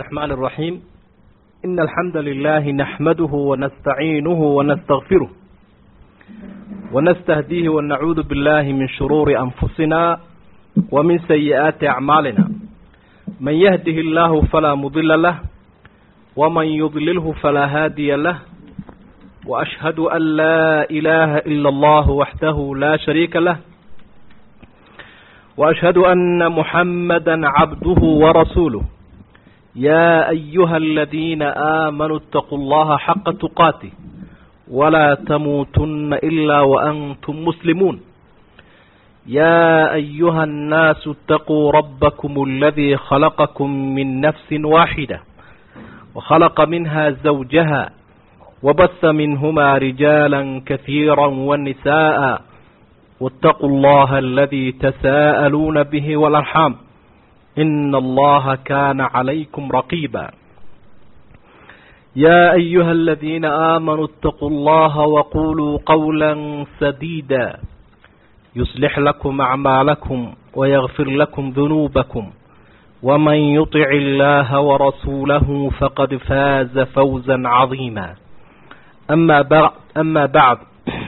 الرحمن الرحيم إن الحمد لله نحمده ونستعينه ونستغفره ونستهديه ونعوذ بالله من شرور أنفسنا ومن سيئات أعمالنا من يهده الله فلا مضل له ومن يضلله فلا هادي له وأشهد أن لا إله إلا الله وحده لا شريك له وأشهد أن محمدا عبده ورسوله يا أيها الذين آمنوا اتقوا الله حق تقاته ولا تموتن إلا وأنتم مسلمون يا أيها الناس اتقوا ربكم الذي خلقكم من نفس واحدة وخلق منها زوجها وبث منهما رجالا كثيرا والنساء واتقوا الله الذي تساءلون به والأرحام إن الله كان عليكم رقيبا يا أيها الذين آمنوا اتقوا الله وقولوا قولا سديدا يصلح لكم أعمالكم ويغفر لكم ذنوبكم ومن يطع الله ورسوله فقد فاز فوزا عظيما أما بعد, أما بعد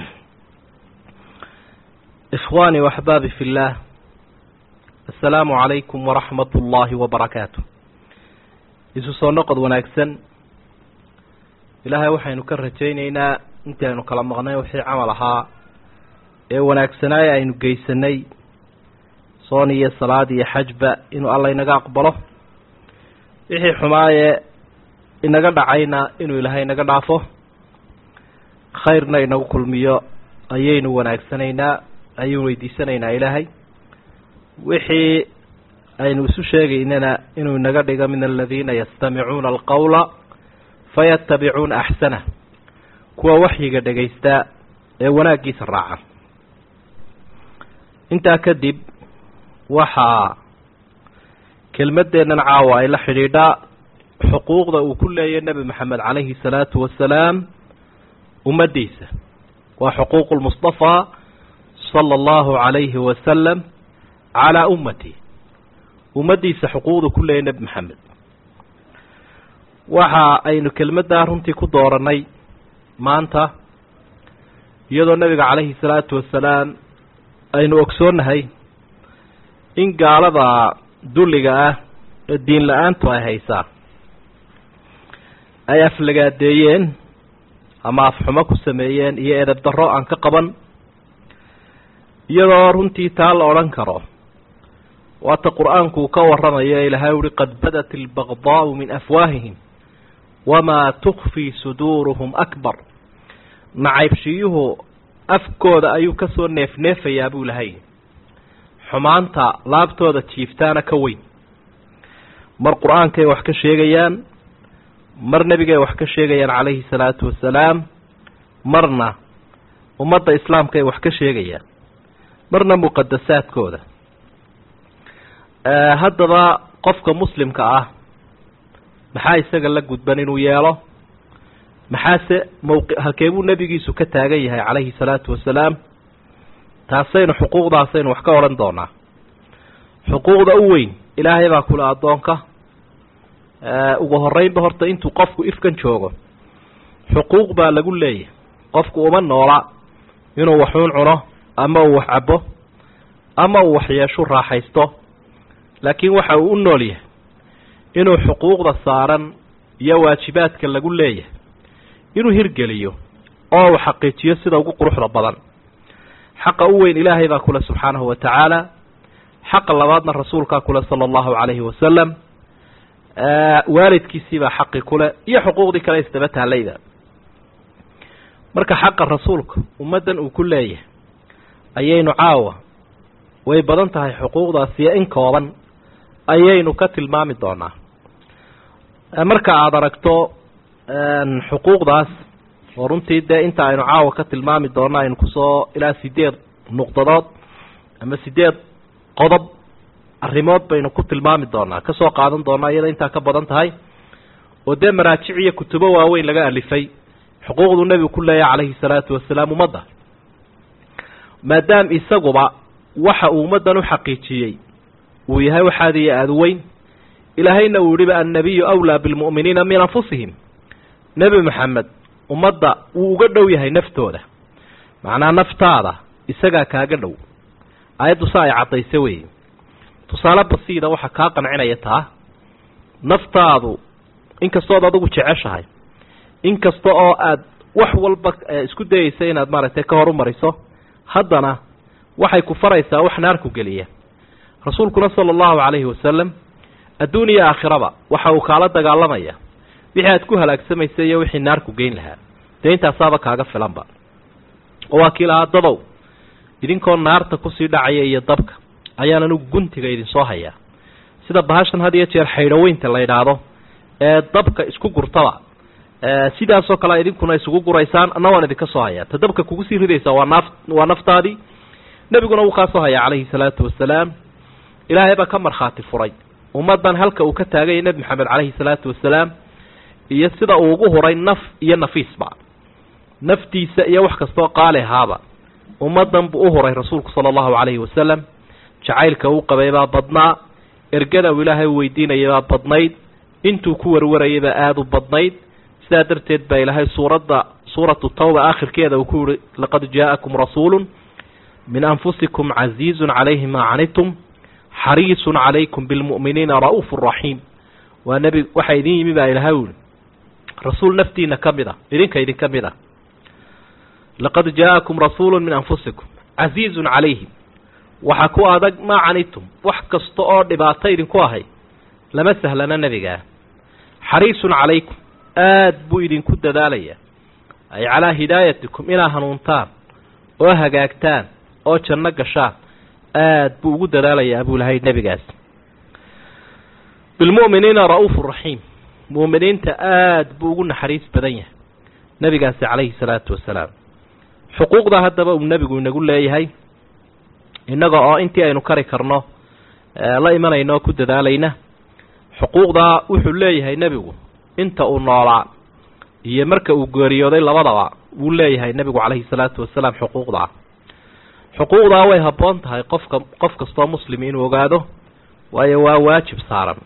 إخواني وأحبابي في الله السلام عليكم ورحمة الله وبركاته isu soo noqod wanaagsan ilaahay waxaynu ka rajaynaynaa intii aynu kala maqnay wixii camal ahaa ee wanaagsanaaye aynu geysanay soon iyo salaad iyo xajba inuu alla inaga aqbalo wixii xumaayee inaga dhacayna inuu ilaahay inaga dhaafo khayrna inagu kulmiyo ayaynu wanaagsanaynaa ayaynu weydiisanaynaa ilaahay wixii aynu isu sheegaynana inuu inaga dhigo min aladiina yastamicuuna alqawla fayatabicuuna axsanah kuwa waxyiga dhegaysta ee wanaaggiisa raaca intaa kadib waxaa kelmaddeennan caawa ay la xidhiidhaa xuquuqda uu ku leeyahy nebi maxamed calayhi salaatu wasalaam ummaddiisa waa xuquuqu lmustafaa sala allahu calayhi wasalam calaa ummati ummaddiisa xuquuqda ku leeyahy nebi maxamed waxa aynu kelmaddaa runtii ku dooranay maanta iyadoo nebiga calayhi salaatu wasalaam aynu ogsoonnahay in gaalada dulliga ah ee diin la-aantu ay haysaa ay aflagaadeeyeen ama afxumo ku sameeyeen iyo edab darro aan ka qaban iyadoo runtii taa la odhan karo waata qur-aanku uu ka warramayo ilaahay uhi qad badat albaqdaau min afwaahihim wamaa tukfii suduuruhum akbar nacaybshiyuhu afkooda ayuu kasoo neefneefayaa buu lahay xumaanta laabtooda jiiftaana ka weyn mar qur-aankay wax ka sheegayaan mar nebigay wax ka sheegayaan calayhi salaatu wasalaam marna ummadda islaamkaay wax ka sheegayaan marna muqadasaadkooda haddaba qofka muslimka ah maxaa isaga la gudban inuu yeelo maxaase mawqi halkeebuu nebigiisu ka taagan yahay calayhi salaatu wasalaam taasaynu xuquuqdaasaynu wax ka odhan doonaa xuquuqda u weyn ilaahay baa kule addoonka ugu horeynba horta intuu qofku ifkan joogo xuquuq baa lagu leeyahay qofku uma noola inuu waxuun cuno ama uu wax cabo ama uu waxyeeshu raaxaysto laakiin waxa uu u nool yahay inuu xuquuqda saaran iyo waajibaadka lagu leeyahay inuu hirgeliyo oo uu xaqiijiyo sida ugu quruxda badan xaqa u weyn ilaahay baa kule subxaanahu wa tacaala xaqa labaadna rasuulkaa kule sala allahu calayhi wasalam waalidkiisiibaa xaqi kule iyo xuquuqdii kale isdaba taalayda marka xaqa rasuulka ummaddan uu ku leeyahay ayaynu caawa way badan tahay xuquuqdaasiyo in kooban ayaynu ka tilmaami doonaa marka aada aragto xuquuqdaas oo runtii dee inta aynu caawa ka tilmaami doona aynu kusoo ilaa sideed nuqdadood ama sideed qodob arrimood baynu ku tilmaami doonaa kasoo qaadan doonaa iyada intaa ka badan tahay oo dee maraajic iyo kutubo waaweyn laga alifay xuquuqduu nebigu ku leeyahay calayhi salaatu wasalaam ummadda maadaam isaguba waxa uu ummaddan u xaqiijiyey uu yahay waxaad iyo aada weyn ilaahayna uu yihiba annabiyu awlaa bilmu'miniina min anfusihim nebi maxamed ummadda wuu uga dhow yahay naftooda macnaa naftaada isagaa kaaga dhow aayaddu sa ay caddayse weeye tusaale basiida waxaa kaa qancinaya taa naftaadu inkastood adigu jeceshahay inkasta oo aad wax walba isku dayeysa inaad maaragtay ka horumariso haddana waxay ku faraysaa wax naarku geliya rasuulkuna sala allahu calayhi wasalam adduun iyo aakhiraba waxa uu kaala dagaalamaya wixii aad ku halaagsamaysa iyo wixii naarku geyn lahaa dee intaasaaba kaaga filanba oo waa kii lahaa dadow idinkoo naarta kusii dhacaya iyo dabka ayaan anigu guntiga idinsoo hayaa sida bahashan had iyo jeer xaydhoweynta la yidhaahdo ee dabka isku gurtaba sidaasoo kale idinkuna isugu guraysaan anna waan idinka soo hayaa ta dabka kugu sii ridaysaa waa naaf waa naftaadii nebiguna wuu kaa soo hayaa calayhi salaatu wasalaam ilaahay baa ka markhaati furay ummaddan halka uu ka taaganya nebi maxamed calayhi salaatu wasalaam iyo sida uu ugu huray naf iyo nafiisba naftiisa iyo wax kastoo qaali ahaaba ummaddan buu u huray rasuulku sala allahu calayhi wasalam jacaylka uu qabay baa badnaa ergada uu ilaahay weydiinayay baa badnayd intuu ku warwarayay baa aada u badnayd sidaa darteed baa ilaahay suuradda suuratu tawba aakhirkeeda uu ku yihi laqad jaa'akum rasuulun min anfusikum casiizun calayhi maa canitum xariisun calaykum bilmu'miniina ra'uufu raxiim waa nebi waxaa idin yimi baa ilahay u yihi rasuul naftiina ka mid a idinka idinka mid a laqad jaa'akum rasuulu min anfusikum casiizun calayhi waxaa ku adag maa canitum wax kasta oo dhibaato idinku ahay lama sahlana nebigaa xariisun calaykum aad buu idinku dadaalaya ay calaa hidaayatikum inaa hanuuntaan oo hagaagtaan oo janno gashaan aad buu ugu dadaalayaa buu lahay nebigaas bilmu'miniina ra'uufu raxiim mu'miniinta aad buu ugu naxariis badan yahay nebigaasi calayhi salaatu wasalaam xuquuqda haddaba uu nebigu inagu leeyahay innaga oo intii aynu kari karno la imanayno oo ku dadaalayna xuquuqdaa wuxuu leeyahay nebigu inta uu noolaa iyo marka uu geeriyooday labadaba wuu leeyahay nebigu calayhi salaatu wasalaam xuquuqdaa xuquuqdaa way habboon tahay qofka qof kastoo muslim inuu ogaado waayo waa waajib saaran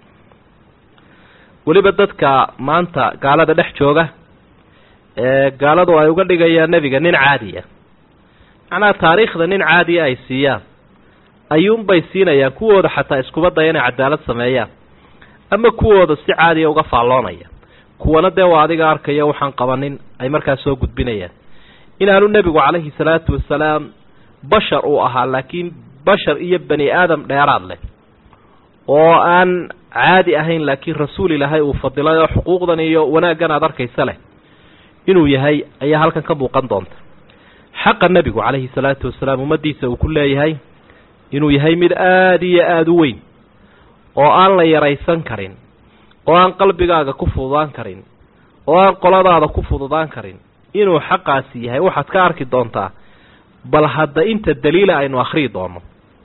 weliba dadka maanta gaalada dhex jooga ee gaaladu ay uga dhigayaan nebiga nin caadiya macnaha taariikhda nin caadiya ay siiyaan ayuunbay siinayaan kuwooda xataa iskuba daya inay cadaalad sameeyaan ama kuwooda si caadiya uga faalloonaya kuwana dee waa adiga arkaya waxaan qabanin ay markaas soo gudbinayaan inaanu nebigu calayhi salaatu wasalaam bashar uu ahaa laakiin bashar iyo bani aadam dheeraad leh oo aan caadi ahayn laakiin rasuul ilaahay uu fadilay oo xuquuqdan iyo wanaaggan aada arkaysa leh inuu yahay ayaa halkan ka muuqan doonta xaqa nebigu calayhi salaatu wasalaam ummaddiisa uu ku leeyahay inuu yahay mid aada iyo aada u weyn oo aan la yaraysan karin oo aan qalbigaaga ku fududaan karin oo aan qoladaada ku fududaan karin inuu xaqaasi yahay waxaad ka arki doontaa bal hadda inta daliila aynu akhriyi doono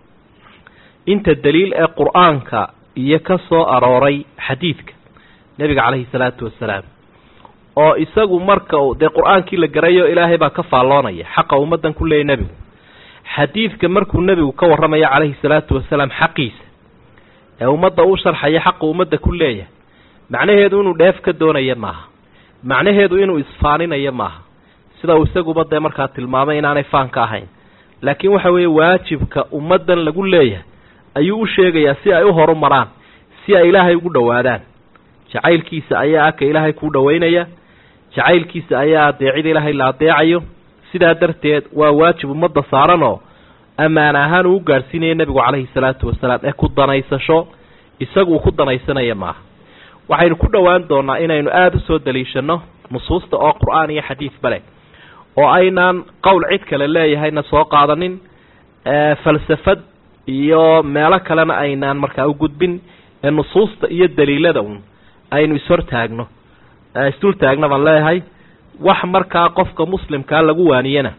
inta daliil ee qur-aanka iyo ka soo arooray xadiidka nebiga calayhi salaatu wasalaam oo isagu marka uu dee qur-aankii la garayo ilaahay baa ka faalloonaya xaqa ummaddan ku leeyay nebigu xadiidka markuu nebigu ka warramayo calayhi salaatu wasalaam xaqiisa ee ummadda u sharxaya xaqa ummadda ku leeyahay macnaheedu inuu dheef ka doonaya maaha macnaheedu inuu isfaaninayo maaha sida uu isaguba dee markaa tilmaamay inaanay faanka ahayn laakiin waxa weeye waajibka ummaddan lagu leeyahay ayuu u sheegayaa si ay u horumaraan si ay ilaahay ugu dhowaadaan jacaylkiisa ayaa aka ilaahay kuu dhowaynaya jacaylkiisa ayaa adeecida ilaahay la adeecayo sidaa darteed waa waajib ummadda saaranoo ammaana ahaan uu u gaadhsiinaya nebigu calayhi salaatu wasalaam ee ku danaysasho isaguu ku danaysanaya maaha waxaynu ku dhowaan doonaa inaynu aada u soo daliishanno nusuusta oo qur-aan iyo xadiidba leh oo aynaan qowl cid kale leeyahayna soo qaadanin falsafad iyo meelo kalena aynaan markaa u gudbin ee nusuusta iyo daliilada un aynu ishortaagno isdul taagna baan leeyahay wax markaa qofka muslimkaa lagu waaniyana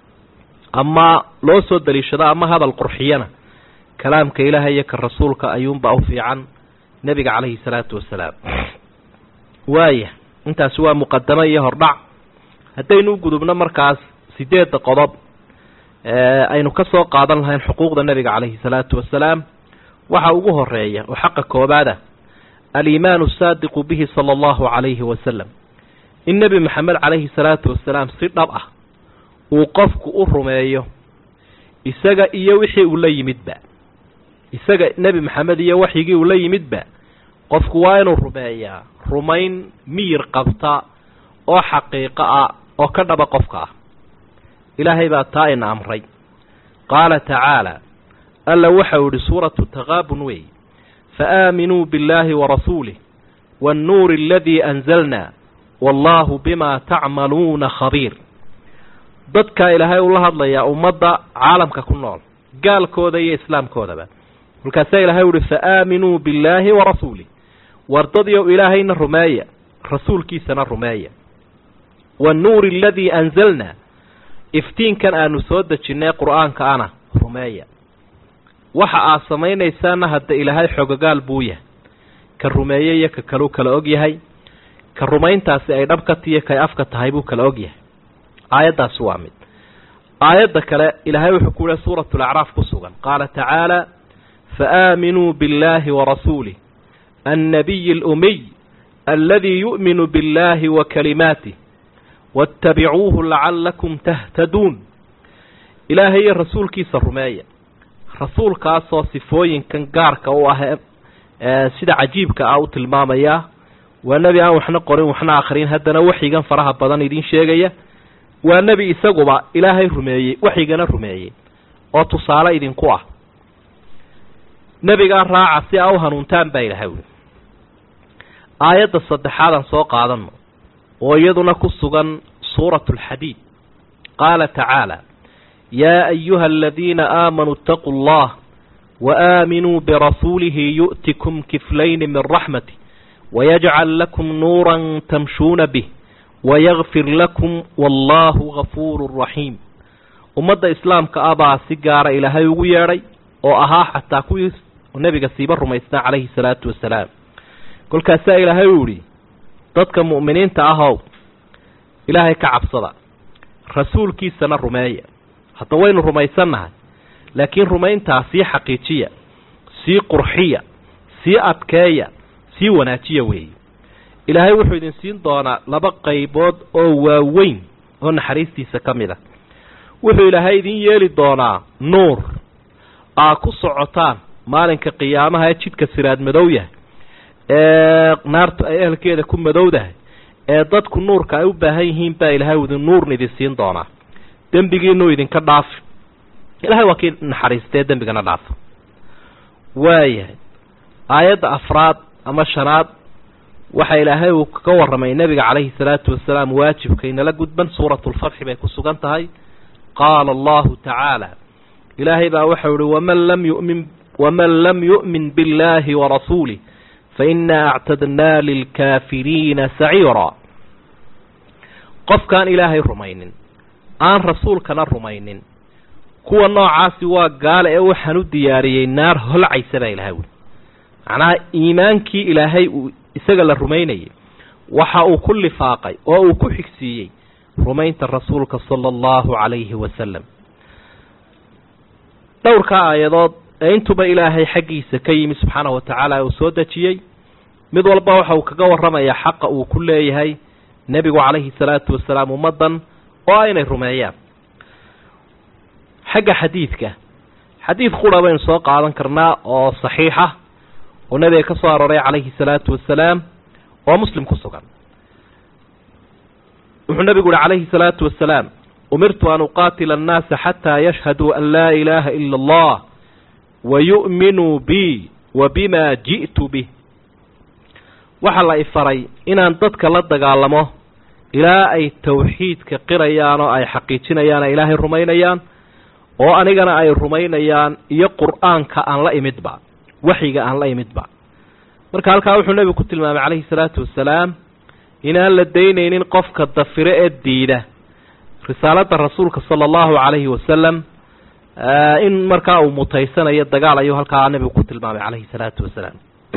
ama loo soo daliishado ama hadal qurxiyana kalaamka ilaahay iyo ka rasuulka ayuunbaa u fiican nebiga calayhi salaatu wasalaam waaya intaasi waa muqadamo iyo hordhac haddaynu u gudubno markaas sideedda qodob aynu ka soo qaadan lahayn xuquuqda nebiga calayhi salaatu wasalaam waxa ugu horeeya oo xaqa koobaada aliimaanu saadiqu bihi sala allahu calayhi wasalam in nebi maxamed calayhi salaatu wasalaam si dhab ah uu qofku u rumeeyo isaga iyo wixii uu la yimidba isaga nebi maxamed iyo waxyigii uu la yimidba qofku waa inuu rumeeyaa rumayn miyir qabta oo xaqiiqo ah oo ka dhaba qofka ah ilaahay baa taa ina amray qaala tacaala alla waxau idhi suuratu taqaabun wey faaaminuu biاllaahi warasuulih waannuuri aladii anzalna wallaahu bima tacmaluuna khabiir dadkaa ilaahay ula hadlayaa ummadda caalamka ku nool gaalkooda iyo islaamkoodaba kolkaasaa ilahay uhi faaaminuu billaahi warasuulih wardadiyow ilaahayna rumeeya rasuulkiisana rumeeya waannuuri aladii anzalna iftiinkan aanu soo dejinnay qur'aanka ana rumeeya waxa aad samaynaysaana hadda ilaahay xogogaal buu yahay ka rumeeye iyo ka kaluu kala og yahay ka rumayntaasi ay dhabka tiyo kay afka tahay buu kala og yahay aayaddaasi waa mid aayadda kale ilaahay wuxuu ku yihi suuratu lacraaf ku sugan qaala tacaala faaaminuu biاllaahi warasuulih annabiyi اlumiy aladii yu'minu biاllaahi wa kalimaatih waاtabicuuhu lacallakum tahtaduun ilaahay iyo rasuulkiisa rumeeya rasuulkaasoo sifooyinkan gaarka u ah sida cajiibka ah u tilmaamaya waa nebi aan waxna qorin waxna akhrin haddana waxyigan faraha badan idin sheegaya waa nebi isaguba ilaahay rumeeyey waxyigana rumeeyey oo tusaale idinku ah nebigaa raaca si aa u hanuuntaan baa ilahay uli aayadda saddexaadaan soo qaadano oo iyaduna ku sugan suuratu alxadiid qaala tacaala yaa ayuha aladiina aamanuu itaquu allah waaaminuu birasuulihi yu'tikum kiflayni min raxmatih wayajcal lakum nuuran tamshuuna bih wayakfir lakum wallaahu gafuuru raxiim ummadda islaamka ah baa si gaara ilaahay ugu yeedhay oo ahaa xataa kuwii nebiga siiba rumaysnaa calayhi salaatu wasalaam kolkaasaa ilaahay uu idhi dadka mu'miniinta ahow ilaahay ka cabsada rasuulkiisana rumeeya hadda waynu rumaysannahay laakiin rumayntaa sii xaqiijiya sii qurxiya sii adkeeya sii wanaajiya weeye ilaahay wuxuu idin siin doonaa laba qaybood oo waaweyn oo naxariistiisa ka mid a wuxuu ilaahay idin yeeli doonaa nuur aa ku socotaan maalinka qiyaamaha ee jidka siraad madow yahay ee naartu ay ehelkeeda ku madowdahay ee dadku nuurka ay u baahan yihiin baa ilaahay idin nuurna idin siin doonaa dembigiinuu idinka dhaafi ilahay waa kii naxariistee dembigana dhaafa waayahay aayadda afraad ama shanaad waxa ilaahay uu kaga warramay nebiga calayhi salaatu wasalaam waajibkaynala gudban suuratu lfatxi bay ku sugan tahay qaala allahu tacaala ilaahay baa waxau ihi waman lam yumin waman lam yu'min biاllaahi warasuulih fainaa actadnaa lilkaafiriina saciira qofkaan ilaahay rumaynin aan rasuulkana rumaynin kuwa noocaasi waa gaale ee waxaan u diyaariyey naar holcaysa baa ilahay wuli macnaha iimaankii ilaahay uu isaga la rumaynayay waxa uu ku lifaaqay oo uu ku xigsiiyey rumaynta rasuulka sala allahu calayhi wasalam dhowrkaa aayadood ee intuba ilaahay xaggiisa ka yimi subxaanahu wa tacaala uu soo dejiyey mid walba waxa uu kaga warramayaa xaqa uu ku leeyahay nebigu calayhi salaatu wasalaam ummaddan oo inay rumeeyaan xagga xadiidka xadiid qura baynu soo qaadan karnaa oo saxiixa oo nebiga ka soo arooray calayhi salaatu wasalaam oo muslim ku sugan wuxuu nebigu uhi calayhi salaatu wasalaam umirtu an uqaatila annaasa xataa yashhaduu an laa ilaaha ila allah wa yu'minuu bi wa bima ji'tu bih waxaa la ifaray inaan dadka la dagaalamo ilaa ay tawxiidka qirayaan oo ay xaqiijinayaan ay ilaahay rumaynayaan oo anigana ay rumaynayaan iyo qur'aanka aan la imidba waxyiga aan la imidba marka halkaa wuxuu nebigu ku tilmaamay calayhi salaatu wasalaam inaan la daynaynin qofka dafire ee diida risaaladda rasuulka sala allahu calayhi wasalam in markaa uu mutaysanayo dagaal ayuu halkaa nebigu ku tilmaamay calayhi salaatu wasalaam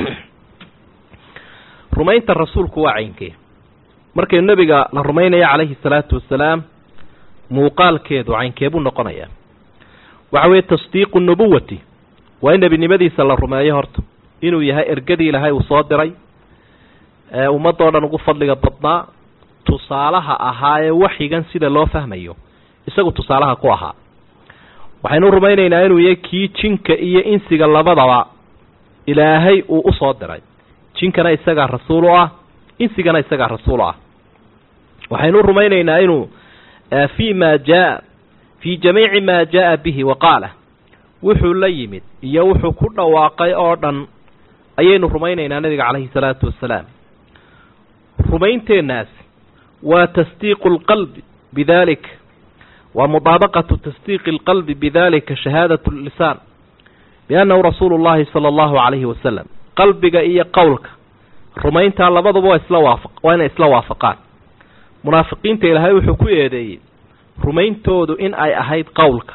rumaynta rasuulku waa caynkee markaynu nebiga la rumaynaya calayhi salaatu wasalaam muuqaalkeedu caynkee buu noqonayaa waxa weeye tasdiiqu nubuwati waa in nebinimadiisa la rumeeyo horta inuu yahay ergadii ilaahay uu soo diray ee ummadoo dhan ugu fadliga badnaa tusaalaha ahaa ee waxyigan sida loo fahmayo isagu tusaalaha ku ahaa waxaynu rumaynaynaa inuu yahay kii jinka iyo insiga labadaba ilaahay uu u soo diray jinkana isagaa rasuul u ah insigana isagaa rasuul u ah waxaynu rumaynaynaa inuu fii ma jaa fii jamiici maa jaa bihi wa qaala wuxuu la yimid iyo wuxuu ku dhawaaqay oo dhan ayaynu rumaynaynaa nabiga calayhi salaatu wasalaam rumaynteennaasi waa tasdiiqu lqalbi bidalik waa mudaabaqatu tasdiiqi alqalbi bidalika shahaadat lisaan biannahu rasuulu llahi sala allahu calayhi wasalam qalbiga iyo qowlka rumayntaa labaduba waa isla waafaq waa inay isla waafaqaan munaafiqiinta ilaahay wuxuu ku eedeeyey rumayntoodu in ay ahayd qowlka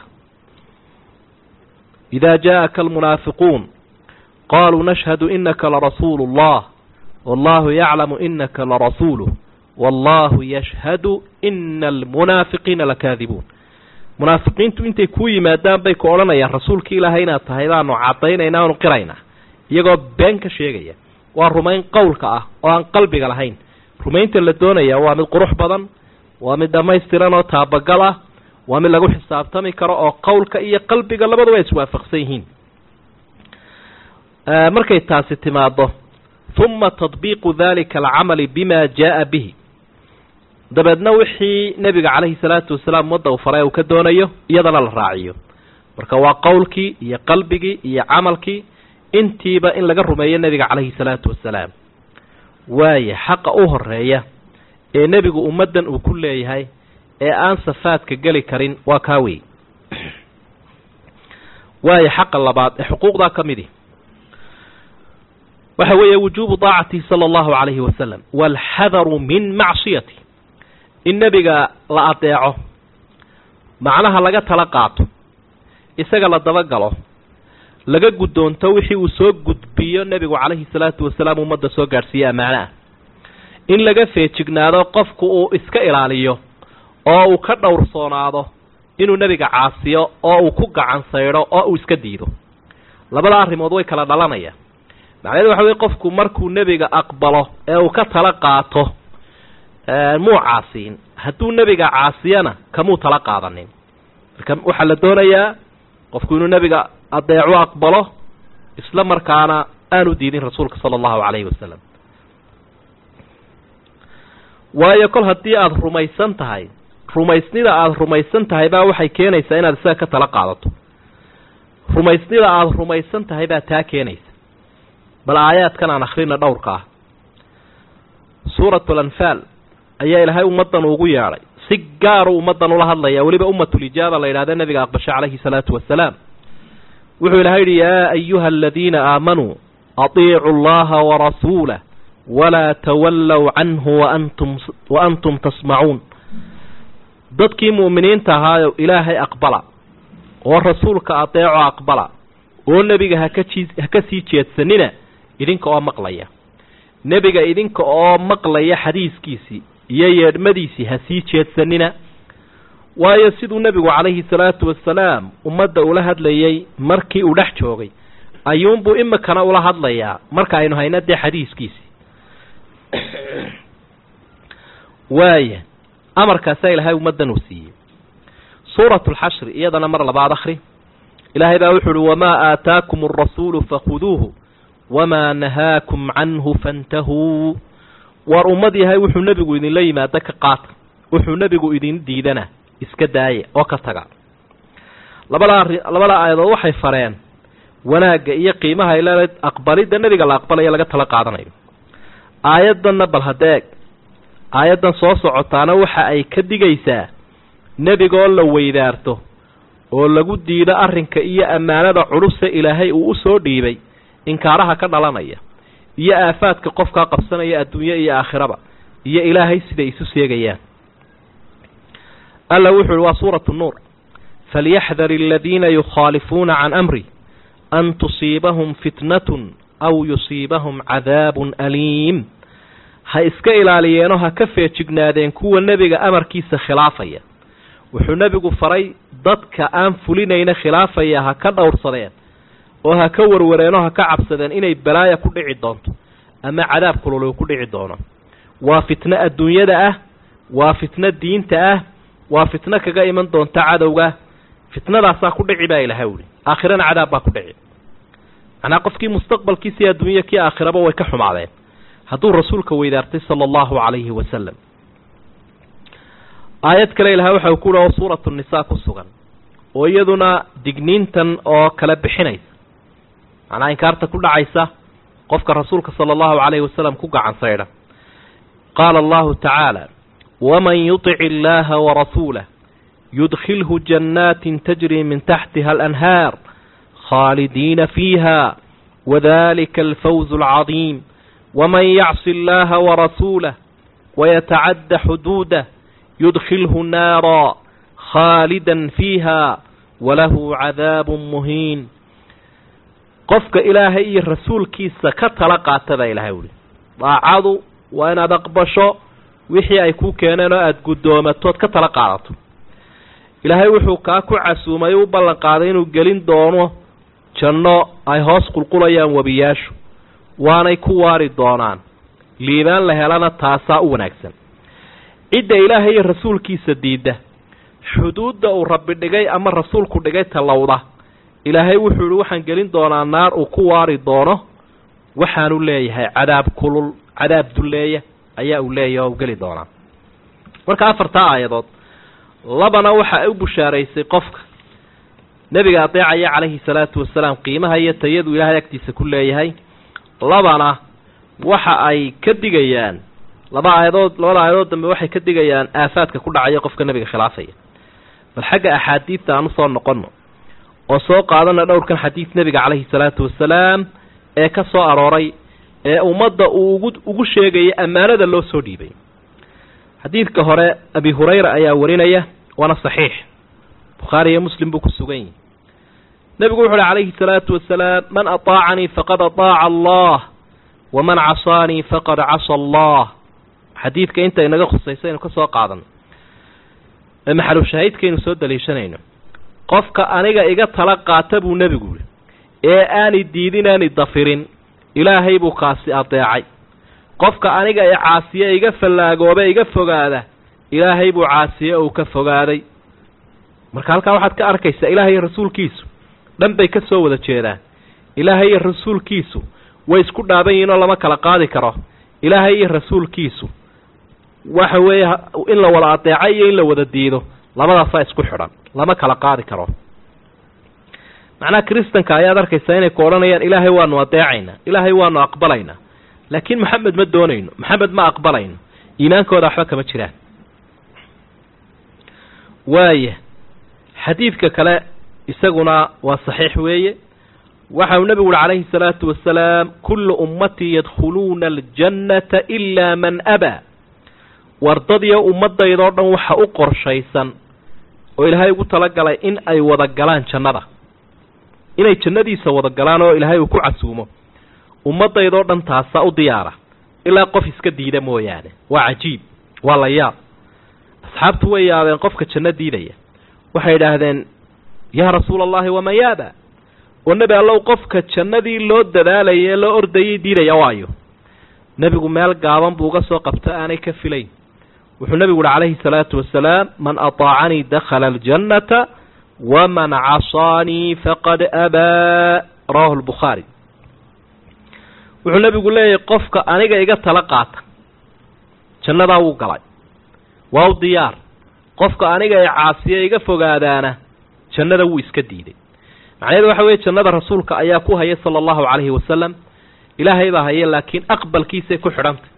idaa jaaءaka almunaafiquun qaluu nashhadu inaka larasuulu اllah wallahu yaclamu inaka larasuuluh wallahu yashhadu ina almunaafiqiina lakaadibuun munaafiqiintu intay kuu yimaadaan bay ku odhanayaan rasuulka ilaahay inaad tahay baanu caddaynayna aanu qiraynaa iyagoo been ka sheegaya waa rumayn qowlka ah oo aan qalbiga lahayn rumaynta la doonaya waa mid qurux badan waa mid dhammaystiran oo taabagal ah waa mid lagu xisaabtami karo oo qowlka iyo qalbiga labaduba iswaafaqsan yihiin markay taasi timaado huma tadbiiqu dalika alcamali bima jaa bihi dabeedna wixii nebiga calayhi salaatu wasalaam ummadda uu faray uu ka doonayo iyadana la raaciyo marka waa qowlkii iyo qalbigii iyo camalkii intiiba in laga rumeeyo nebiga calayhi salaatu wasalaam waaya xaqa u horeeya ee nebigu ummaddan uu ku leeyahay ee aan safaadka geli karin waa kaa wey waaya xaqa labaad ee xuquuqdaa ka midi waxa weeye wujuubu daacatihi sala allahu calayhi wasalam waalxadaru min macsiyati in nebiga la adeeco macnaha laga tala qaato isaga la dabagalo laga guddoonto wixii uu soo gudbiyo nebigu calayhi salaatu wasalaam ummadda soo gaadhsiiye ammaano ah in laga feejignaado qofku uu iska ilaaliyo oo uu ka dhowrsoonaado inuu nebiga caasiyo oo uu ku gacan saydho oo uu iska diido labada arrimood way kala dhalanayaan macnaheedu waxa weye qofku markuu nebiga aqbalo ee uu ka tala qaato muu caasiin hadduu nebiga caasiyana kamuu tala qaadanin marka waxaa la doonayaa qofku inuu nebiga adeecu aqbalo isla markaana aanu diidin rasuulka sala allahu calayhi wasalam waayo kol haddii aada rumaysan tahay rumaysnida aada rumaysan tahay baa waxay keenaysaa inaad isaga ka tala qaadato rumaysnida aada rumaysan tahay baa taa keenaysa bal aayaadkan aan akhrina dhowrka ah suuratu alanfaal ayaa ilaahay ummaddan ugu yeedhay si gaaru ummaddan ula hadlaya weliba ummatulijaaba la yidhahda nabiga aqbasha calayhi salaatu wasalaam wuxuu ilahay yidhi yaa ayuha aladiina aamanuu atiicu allaha warasuulah walaa tawallow canhu waantum wa antum tasmacuun dadkii mu'miniinta ahaayo ilaahay aqbala oo rasuulka adeeco aqbala oo nebiga hakajii ha ka sii jeedsanina idinka oo maqlaya nebiga idinka oo maqlaya xadiiskiisii iyo yeedhmadiisii ha sii jeedsanina waayo siduu nebigu calayhi salaatu wasalaam ummadda ula hadlayay markii uu dhex joogay ayuunbuu imikana ula hadlayaa marka aynu hayna dee xadiiskiisii waaya amarkaasaa ilaahay ummaddan uu siiyey suuratu alxashri iyadana mar labaad akhri ilaahay baa wuxu uhi wamaa aataakum alrasuulu fakhuduuhu wamaa nahaakum canhu fantahuu war ummad yahay wuxuu nebigu idinla yimaado ka qaata wuxuu nebigu idin diidana iska daaya oo ka taga labada arri labada aayadood waxay fareen wanaagga iyo qiimaha ay leedahay aqbalidda nebiga la aqbalayo laga tala qaadanayo aayaddanna bal hadeeg aayaddan soo socotaana waxa ay ka digaysaa nebigoo la weydaarto oo lagu diido arrinka iyo ammaanada culuse ilaahay uu u soo dhiibay inkaaraha ka dhalanaya iyo aafaadka qofkaa qabsanaya adduunye iyo aakhiraba iyo ilaahay siday isu seegayaan alla wuxu uhi waa suuratu nuur falyaxdar aladiina yukhaalifuuna can amri an tusiibahum fitnatun aw yusiibahum cadaabun aliim ha iska ilaaliyeenoo ha ka feejignaadeen kuwa nebiga amarkiisa khilaafaya wuxuu nebigu faray dadka aan fulinayna khilaafaya ha ka dhowrsadeen oo ha ka warwareenoo ha ka cabsadeen inay balaaya ku dhici doonto ama cadaab kulul ku dhici doono waa fitno adduunyada ah waa fitno diinta ah waa fitno kaga iman doonta cadowga fitnadaasaa ku dhici baa ilahay wuli aakhirana cadaab baa ku dhici macnaa qofkii mustaqbalkiisii adduunya kii aakhiraba way ka xumaadeen hadduu rasuulka weydaartay sala allahu calayhi wasalam aayad kale ilahay waxa uu ku uhi oo suuratu nisaa ku sugan oo iyaduna digniintan oo kala bixinaysa macnaa inkaarta ku dhacaysa qofka rasuulka sala allahu calayhi wasalam ku gacan saydha qaala allahu tacaala waman yutic illaha warasuulah yudkhilhu jannaatin tajri min taxtiha alanhaar khaalidiina fiiha wadalika alfawz alcadiim waman yacsi allaha warasuulah wayatacadda xuduudah yudkhilhu naara khaalidan fiiha walahu cadaabun muhiin qofka ilaahay iyo rasuulkiisa ka tala qaata baa ilahay wuli daacadu waa inaad aqbasho wixii ay kuu keeneen oo aada guddoomatoood ka tala qaadato ilaahay wuxuu kaa ku casuumay u ballan qaaday inuu gelin doono janno ay hoos qulqulayaan webiyaashu waanay ku waari doonaan liibaan la helana taasaa u wanaagsan cidda ilaahay iyo rasuulkiisa diidda xuduudda uu rabbi dhigay ama rasuulku dhigay tallowda ilaahay wuxuu yihi waxaan gelin doonaa naar uu ku waari doono waxaanu leeyahay cadaab kulul cadaab dulleeya ayaa uu leeyahay oo u geli doonaa marka afartaa aayadood labana waxa ay u bushaaraysay qofka nebiga adeecaya calayhi salaatu wasalaam qiimaha iyo tayadu ilaahay agtiisa ku leeyahay labana waxa ay ka digayaan laba aayadood labada aayadood dambe waxay ka digayaan aafaadka ku dhacaya qofka nebiga khilaafaya bal xagga axaadiidta aan usoo noqonno oo soo qaadana dhowrkan xadiid nebiga calayhi salaatu wasalaam ee ka soo arooray ee ummadda uu ugu ugu sheegaya ammaanada loo soo dhiibay xadiidka hore abi hurayra ayaa warinaya waana saxiix bukhaari iyo muslim buu ku sugan yahi nebigu wuxu uhi calayhi salaatu wasalaam man ataacanii faqad ataaca allah waman casaanii faqad casa allah xadiidka inta inaga khusaysa aynu ka soo qaadano ee maxalushaahidkaynu soo daliishanayno qofka aniga iga tala qaata buu nebigu yihi ee aani diidin aani dafirin ilaahay buu kaasi adeecay qofka aniga ee caasiye iga fallaagoobe iga fogaada ilaahay buu caasiye uu ka fogaaday marka halkaa waxaad ka arkaysaa ilaahay iyo rasuulkiisu dhan bay ka soo wada jeedaan ilaahay iyo rasuulkiisu way isku dhaaban yihiin oo lama kala qaadi karo ilaahay iyo rasuulkiisu waxa weeye in la wada adeeco iyo in la wada diido labadaasaa isku xidhan lama kala qaadi karo macnaha kristanka ayaad arkaysaa inay ku odhanayaan ilaahay waanu adeecaynaa ilaahay waanu aqbalaynaa laakiin maxamed ma doonayno maxamed ma aqbalayno iimaankooda waxba kama jiraan waaya xadiidka kale isaguna waa saxiix weeye waxa uu nebigu uhi calayhi salaatu wasalaam kullu ummatii yadkhuluuna aljannata ilaa man abaa wardadiyo ummaddaydoo dhan waxa u qorshaysan oo ilaahay ugu talagalay in ay wada galaan jannada inay jannadiisa wada galaan oo ilaahay uu ku casuumo ummaddaydoo dhan taasaa u diyaara ilaa qof iska diida mooyaane waa cajiib waa la yaab asxaabtu way yaabeen qofka janno diidaya waxay idhaahdeen yaa rasuula allahi waman yaaba oo nebi allow qofka jannadii loo dadaalayay ee loo ordayay diidaya waayo nebigu meel gaaban buu uga soo qabto aanay ka filayn wuxuu nebigu uhi calayhi salaatu wasalaam man ataacanii dakhala aljannata waman casaanii faqad abaa rawahu lbukhaari wuxuu nebigu leeyahay qofka aniga iga tala qaata jannadaa wuu galay waa u diyaar qofka aniga ee caasiya iga fogaadaana jannada wuu iska diiday macnaheedu waxa weeye jannada rasuulka ayaa ku haya sala allahu calayhi wasalam ilaahay baa haya laakiin aqbalkiisay ku xidhantay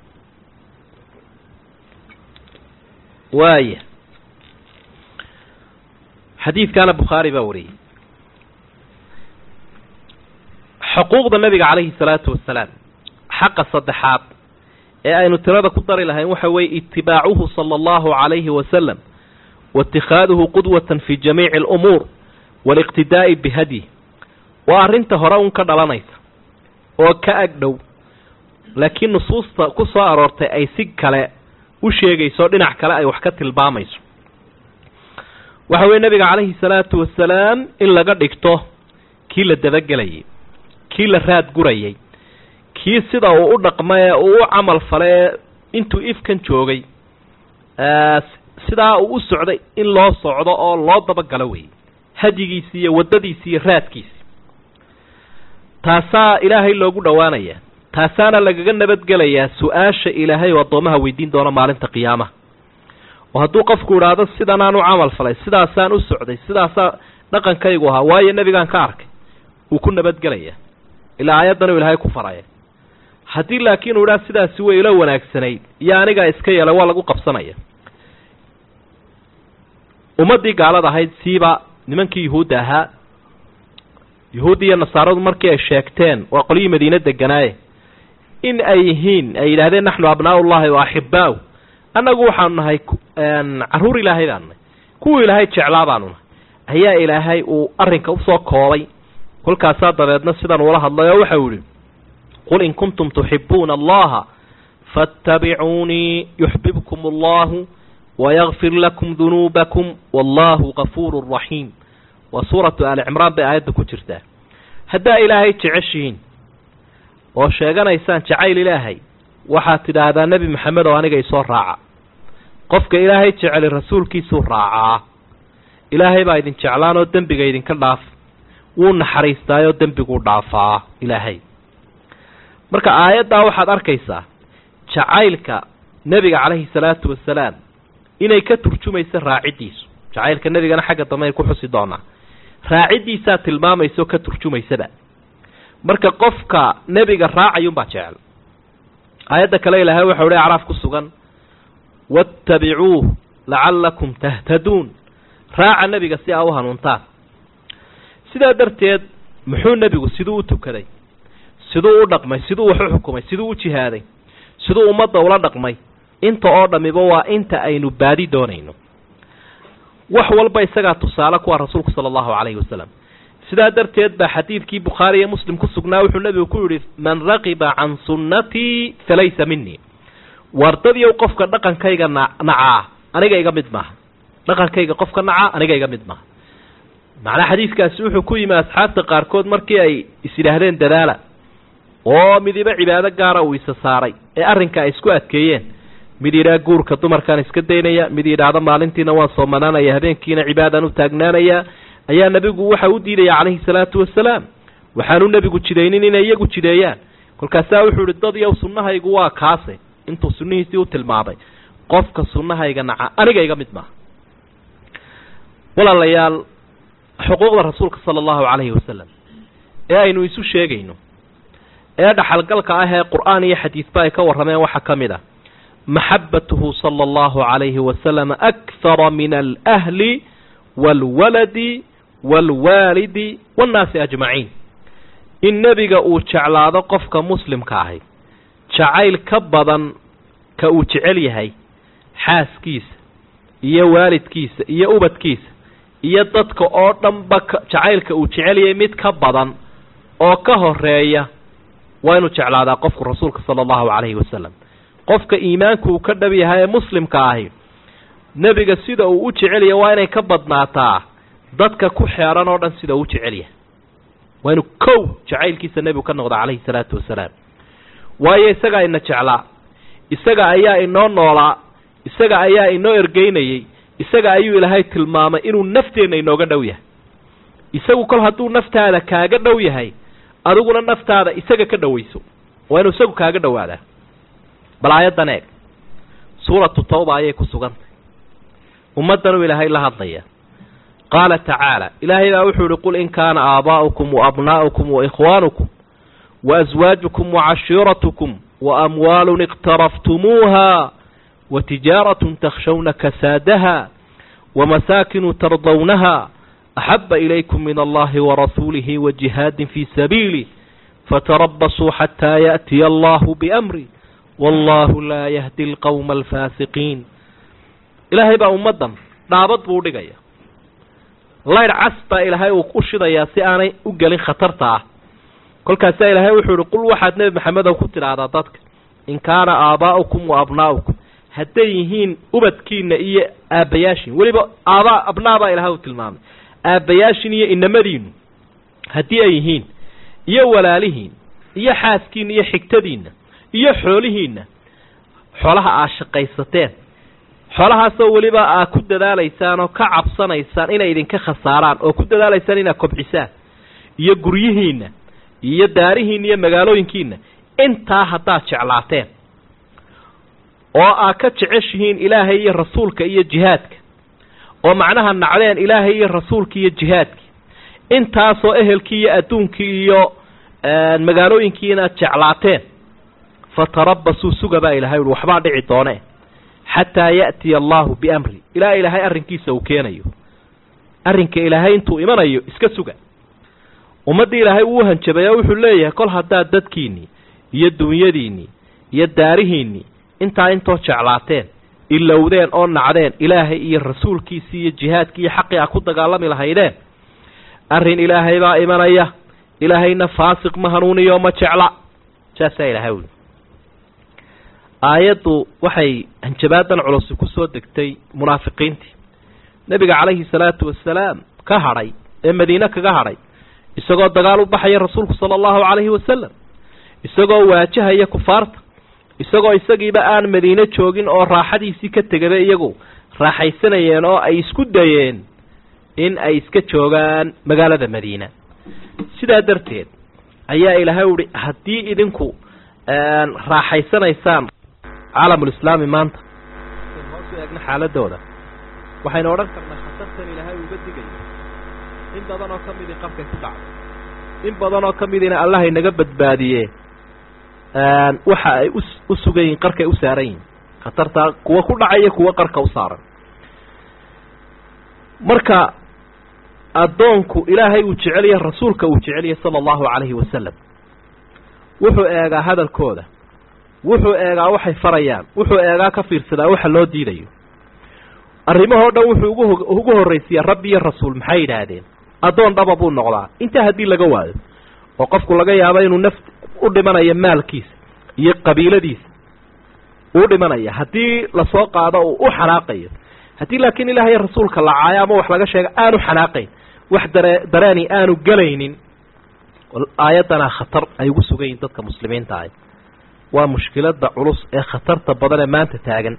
waaya xadiidkaana bukhaari baa wariyey xuquuqda nabiga calayhi salaatu wasalaam xaqa saddexaad ee aynu tirada ku dari lahayn waxa weeye itibaacuhu sala allahu calayhi wasalam waitikaaduhu qudwatan fi jamiici alumuur waaliqtidaa'i bihadyi waa arrinta hore un ka dhalanaysa oo ka ag dhow laakiin nusuusta ku soo aroortay ay si kale u sheegayso dhinac kale ay wax ka tilmaamayso waxa weye nebiga calayhi salaatu wasalaam in laga dhigto kii la dabagelayay kii la raad gurayay kii sida uu u dhaqma ee uu u camal falay ee intuu ifkan joogay sidaa uu u socday in loo socdo oo loo dabagalo wey hadyigiisi iyo waddadiisi iyo raadkiisi taasaa ilaahay loogu dhowaanaya taasaana lagaga nabadgelayaa su-aasha ilaahay oo addoomaha weydiin doono maalinta qiyaamaha oo hadduu qofku idhaahdo sidanaan u camal falay sidaasaan u socday sidaasaa dhaqankaygu ahaa waayo nebigaan ka arkay wuu ku nabadgelaya ilaa aayaddan uu ilaahay ku faraya haddii laakiin uu idhaa sidaasi way ila wanaagsanayd iyo anigaa iska yeelay waa lagu qabsanaya ummaddii gaalada ahayd siiba nimankii yuhuudda ahaa yuhuuddi iyo nasaaradu markii ay sheegteen waa qolyihii madiine deganaaye in ay yihiin ay yidhahdeen naxnu abnaau llahi wa axibbaau annagu waxaanu nahay carruur ilaahay baanu nahay kuwii ilaahay jeclaa baanu nahay ayaa ilaahay uu arrinka usoo koobay kolkaasaa dabeedna sidan uula hadlay oo waxau yihi qul in kuntum tuxibuuna allaha faاtabicuunii yuxbibkum allahu wayagfir lakum dunuubakum wallahu gafuuru raxiim waa suuratu aali cimraan bay aayadda ku jirtaa haddaa ilaahay jeceshihiin oo sheeganaysaan jacayl ilaahay waxaad tidhaahdaa nebi maxamed oo aniga isoo raaca qofka ilaahay jeceli rasuulkiisuu raacaa ilaahay baa idin jeclaan oo dembiga idinka dhaaf wuu naxariistaayoo dembiguu dhaafaa ilaahay marka aayaddaa waxaad arkaysaa jacaylka nebiga calayhi salaatu wasalaam inay ka turjumayso raaciddiisu jacaylka nebigana xagga dambe ay ku xusi doonaa raaciddiisaa tilmaamaysaoo ka turjumaysaba marka qofka nebiga raacayuunbaa jecel aayadda kale ilaahay waxau hi acraaf ku sugan waatabicuuh lacallakum tahtaduun raaca nebiga si aa u hanuuntaan sidaa darteed muxuu nebigu siduu u tukaday siduu u dhaqmay siduu wax u xukumay siduu u jihaaday siduu ummadda ula dhaqmay inta oo dhammiba waa inta aynu baadi doonayno wax walba isagaa tusaale kuwa rasuulku sala allahu calayhi wasalam sidaa darteed baa xadiidkii bukhaari iyo muslim ku sugnaa wuxuu nebigu ku yidhi man raqiba can sunnatii falaysa minii wardadiyow qofka dhaqankayga na nacaa aniga iga mid maaha dhaqankayga qofka nacaa aniga iga mid maaha macnaa xadiidkaasi wuxuu ku yimi asxaabta qaarkood markii ay is yidhaahdeen dadaala oo midiba cibaado gaara uu isa saaray ee arrinka ay isku adkeeyeen mid yidhaha guurka dumarkaan iska daynaya mid yidhaahda maalintiina waan soomanaanaya habeenkiina cibaadaan u taagnaanaya ayaa nebigu waxa u diidaya calayhi salaatu wasalaam waxaanu nebigu jidaynin inay iyagu jideeyaan kolkaasaa wuxuu ihi dad yow sunnahaygu waa kaase intuu sunnihiisii u tilmaamay qofka sunnahayga naca aniga iga mid maaha walaalayaal xuquuqda rasuulka sala allahu calayhi wasalam ee aynu isu sheegayno ee dhaxalgalka ah ee qur-aan iyo xadiisba ay ka warrameen waxaa ka mid ah maxabatuhu sala allahu calayhi wasalam akhara min alahli waalwaladi waalwaalidi waannaasi ajmaciin in nebiga uu jeclaado qofka muslimka ahi jacayl ka badan ka uu jecel yahay xaaskiisa iyo waalidkiisa iyo ubadkiisa iyo dadka oo dhanba jacaylka uu jecel yahay mid ka badan oo ka horeeya waa inuu jeclaadaa qofku rasuulka sala allahu calayhi wasalam qofka iimaanku uu ka dhab yahay ee muslimka ahi nebiga sida uu u jecel yahay waa inay ka badnaataa dadka ku xeeran oo dhan sida uu u jecel yahay waa inuu kow jacaylkiisa nebigu ka noqda calayhi salaatu wasalaam waayo isagaa ina jeclaa isaga ayaa inoo noolaa isaga ayaa inoo ergeynayey isaga ayuu ilaahay tilmaamay inuu nafteenna inooga dhow yahay isagu kol hadduu naftaada kaaga dhow yahay adiguna naftaada isaga ka dhowayso waa inuu isagu kaaga dhowaadaa bal aayaddan eeg suuratu tawba ayay ku sugantay ummaddanuu ilaahay la hadlaya qaala tacaala ilaahay baa wuxuu ihi qul in kaana aabaa'ukum wa abnaa'ukum wa ikhwaanukum wa aswaajukum wa cashiiratukum wa amwaalun iqtaraftumuuha wa tijaaratun takshawna kasaadaha wa masaakinu tardawnaha axaba ilaykum min allahi warasuulihi wa jihaadin fii sabiilih fatarabasuu xataa yaأtiya allahu biamri wallahu laa yahdi alqowma alfaasiqiin ilaahay baa ummaddan dhaabad buu udhigaya laydh cas baa ilaahay uu u shidayaa si aanay u gelin khatarta ah kolkaasaa ilaahay wuxuu ihi qul waxaad nebi maxamedow ku tidhaahdaa dadka in kaana aabaa'ukum wa abnaa'ukum hadday yihiin ubadkiina iyo aabbayaashin weliba aabaa abnaa baa ilahay u tilmaamay aabbayaashin iyo inamadiinu haddii ay yihiin iyo walaalihiin iyo xaaskiinna iyo xigtadiinna iyo xoolihiinna xoolaha aad shaqaysateen xoolahaasoo weliba aad ku dadaalaysaan oo ka cabsanaysaan inay idinka khasaaraan oo ku dadaalaysaan inaad kobcisaan iyo guryihiinna iyo daarihiinna iyo magaalooyinkiinna intaa haddaad jeclaateen oo aad ka jeceshihiin ilaahay iyo rasuulka iyo jihaadka oo macnaha nacdeen ilaahay iyo rasuulka iyo jihaadka intaasoo ehelkii iyo adduunkii iyo magaalooyinkii inaad jeclaateen fatarabasuu suga baa ilahay uhi waxbaa dhici doone xataa ya'tiya allahu biamri ilaa ilaahay arrinkiisa uu keenayo arrinka ilaahay intuu imanayo iska suga ummaddii ilaahay wuu hanjabay oo wuxuu leeyahay kol haddaad dadkiinnii iyo dunyadiinnii iyo daarihiinnii intaa intoo jeclaateen ilowdeen oo nacdeen ilaahay iyo rasuulkiisii iyo jihaadkii iyo xaqii a ku dagaalami lahaydeen arrin ilaahay baa imanaya ilaahayna faasiq ma hanuuniyo ma jecla saasaa ilaahay wuli aayaddu waxay hanjabaadan culusi ku soo degtay munaafiqiintii nebiga calayhi salaatu wasalaam ka hadhay ee madiine kaga hadhay isagoo dagaal u baxaya rasuulku sala allahu calayhi wasalam isagoo waajahaya kufaarta isagoo isagiiba aan madiine joogin oo raaxadiisii ka tegaba iyagu raaxaysanayeen oo ay isku dayeen in ay iska joogaan magaalada madiina sidaa darteed ayaa ilaahay uhi haddii idinku raaxaysanaysaan caalamulislaami maanta n hoos u eegna xaaladooda waxaynu odhan karnaa khatartan ilaahay uga digayo in badan oo ka midii qarkay ku dhacday in badan oo ka midiina allahay naga badbaadiye waxa ay u sugan yihin qarkay u saaran yihin khatartaa kuwa ku dhacaya kuwa qarka u saaran marka addoonku ilaahay uu jecelyahay rasuulka uu jecelyahay sala allahu calayhi wasalam wuxuu eegaa hadalkooda wuxuu eegaa waxay farayaan wuxuu eegaa ka fiirsadaa waxa loo diidayo arrimahoo dhan wuxuu ugu ugu horraysiyaa rabbi iyo rasuul maxay yidhaahdeen addoon dhaba buu noqdaa intaa haddii laga waayo oo qofku laga yaabo inuu naf u dhimanayo maalkiisa iyo qabiiladiisa uu dhimanaya haddii lasoo qaado uu u xanaaqayo haddii laakiin ilaahay rasuulka la caayo ama wax laga sheego aanu xanaaqayn wax dare dareeni aanu gelaynin aayaddanaa khatar ay ugu sugan yihin dadka muslimiinta ahy waa mushkilada culus ee khatarta badan ee maanta taagan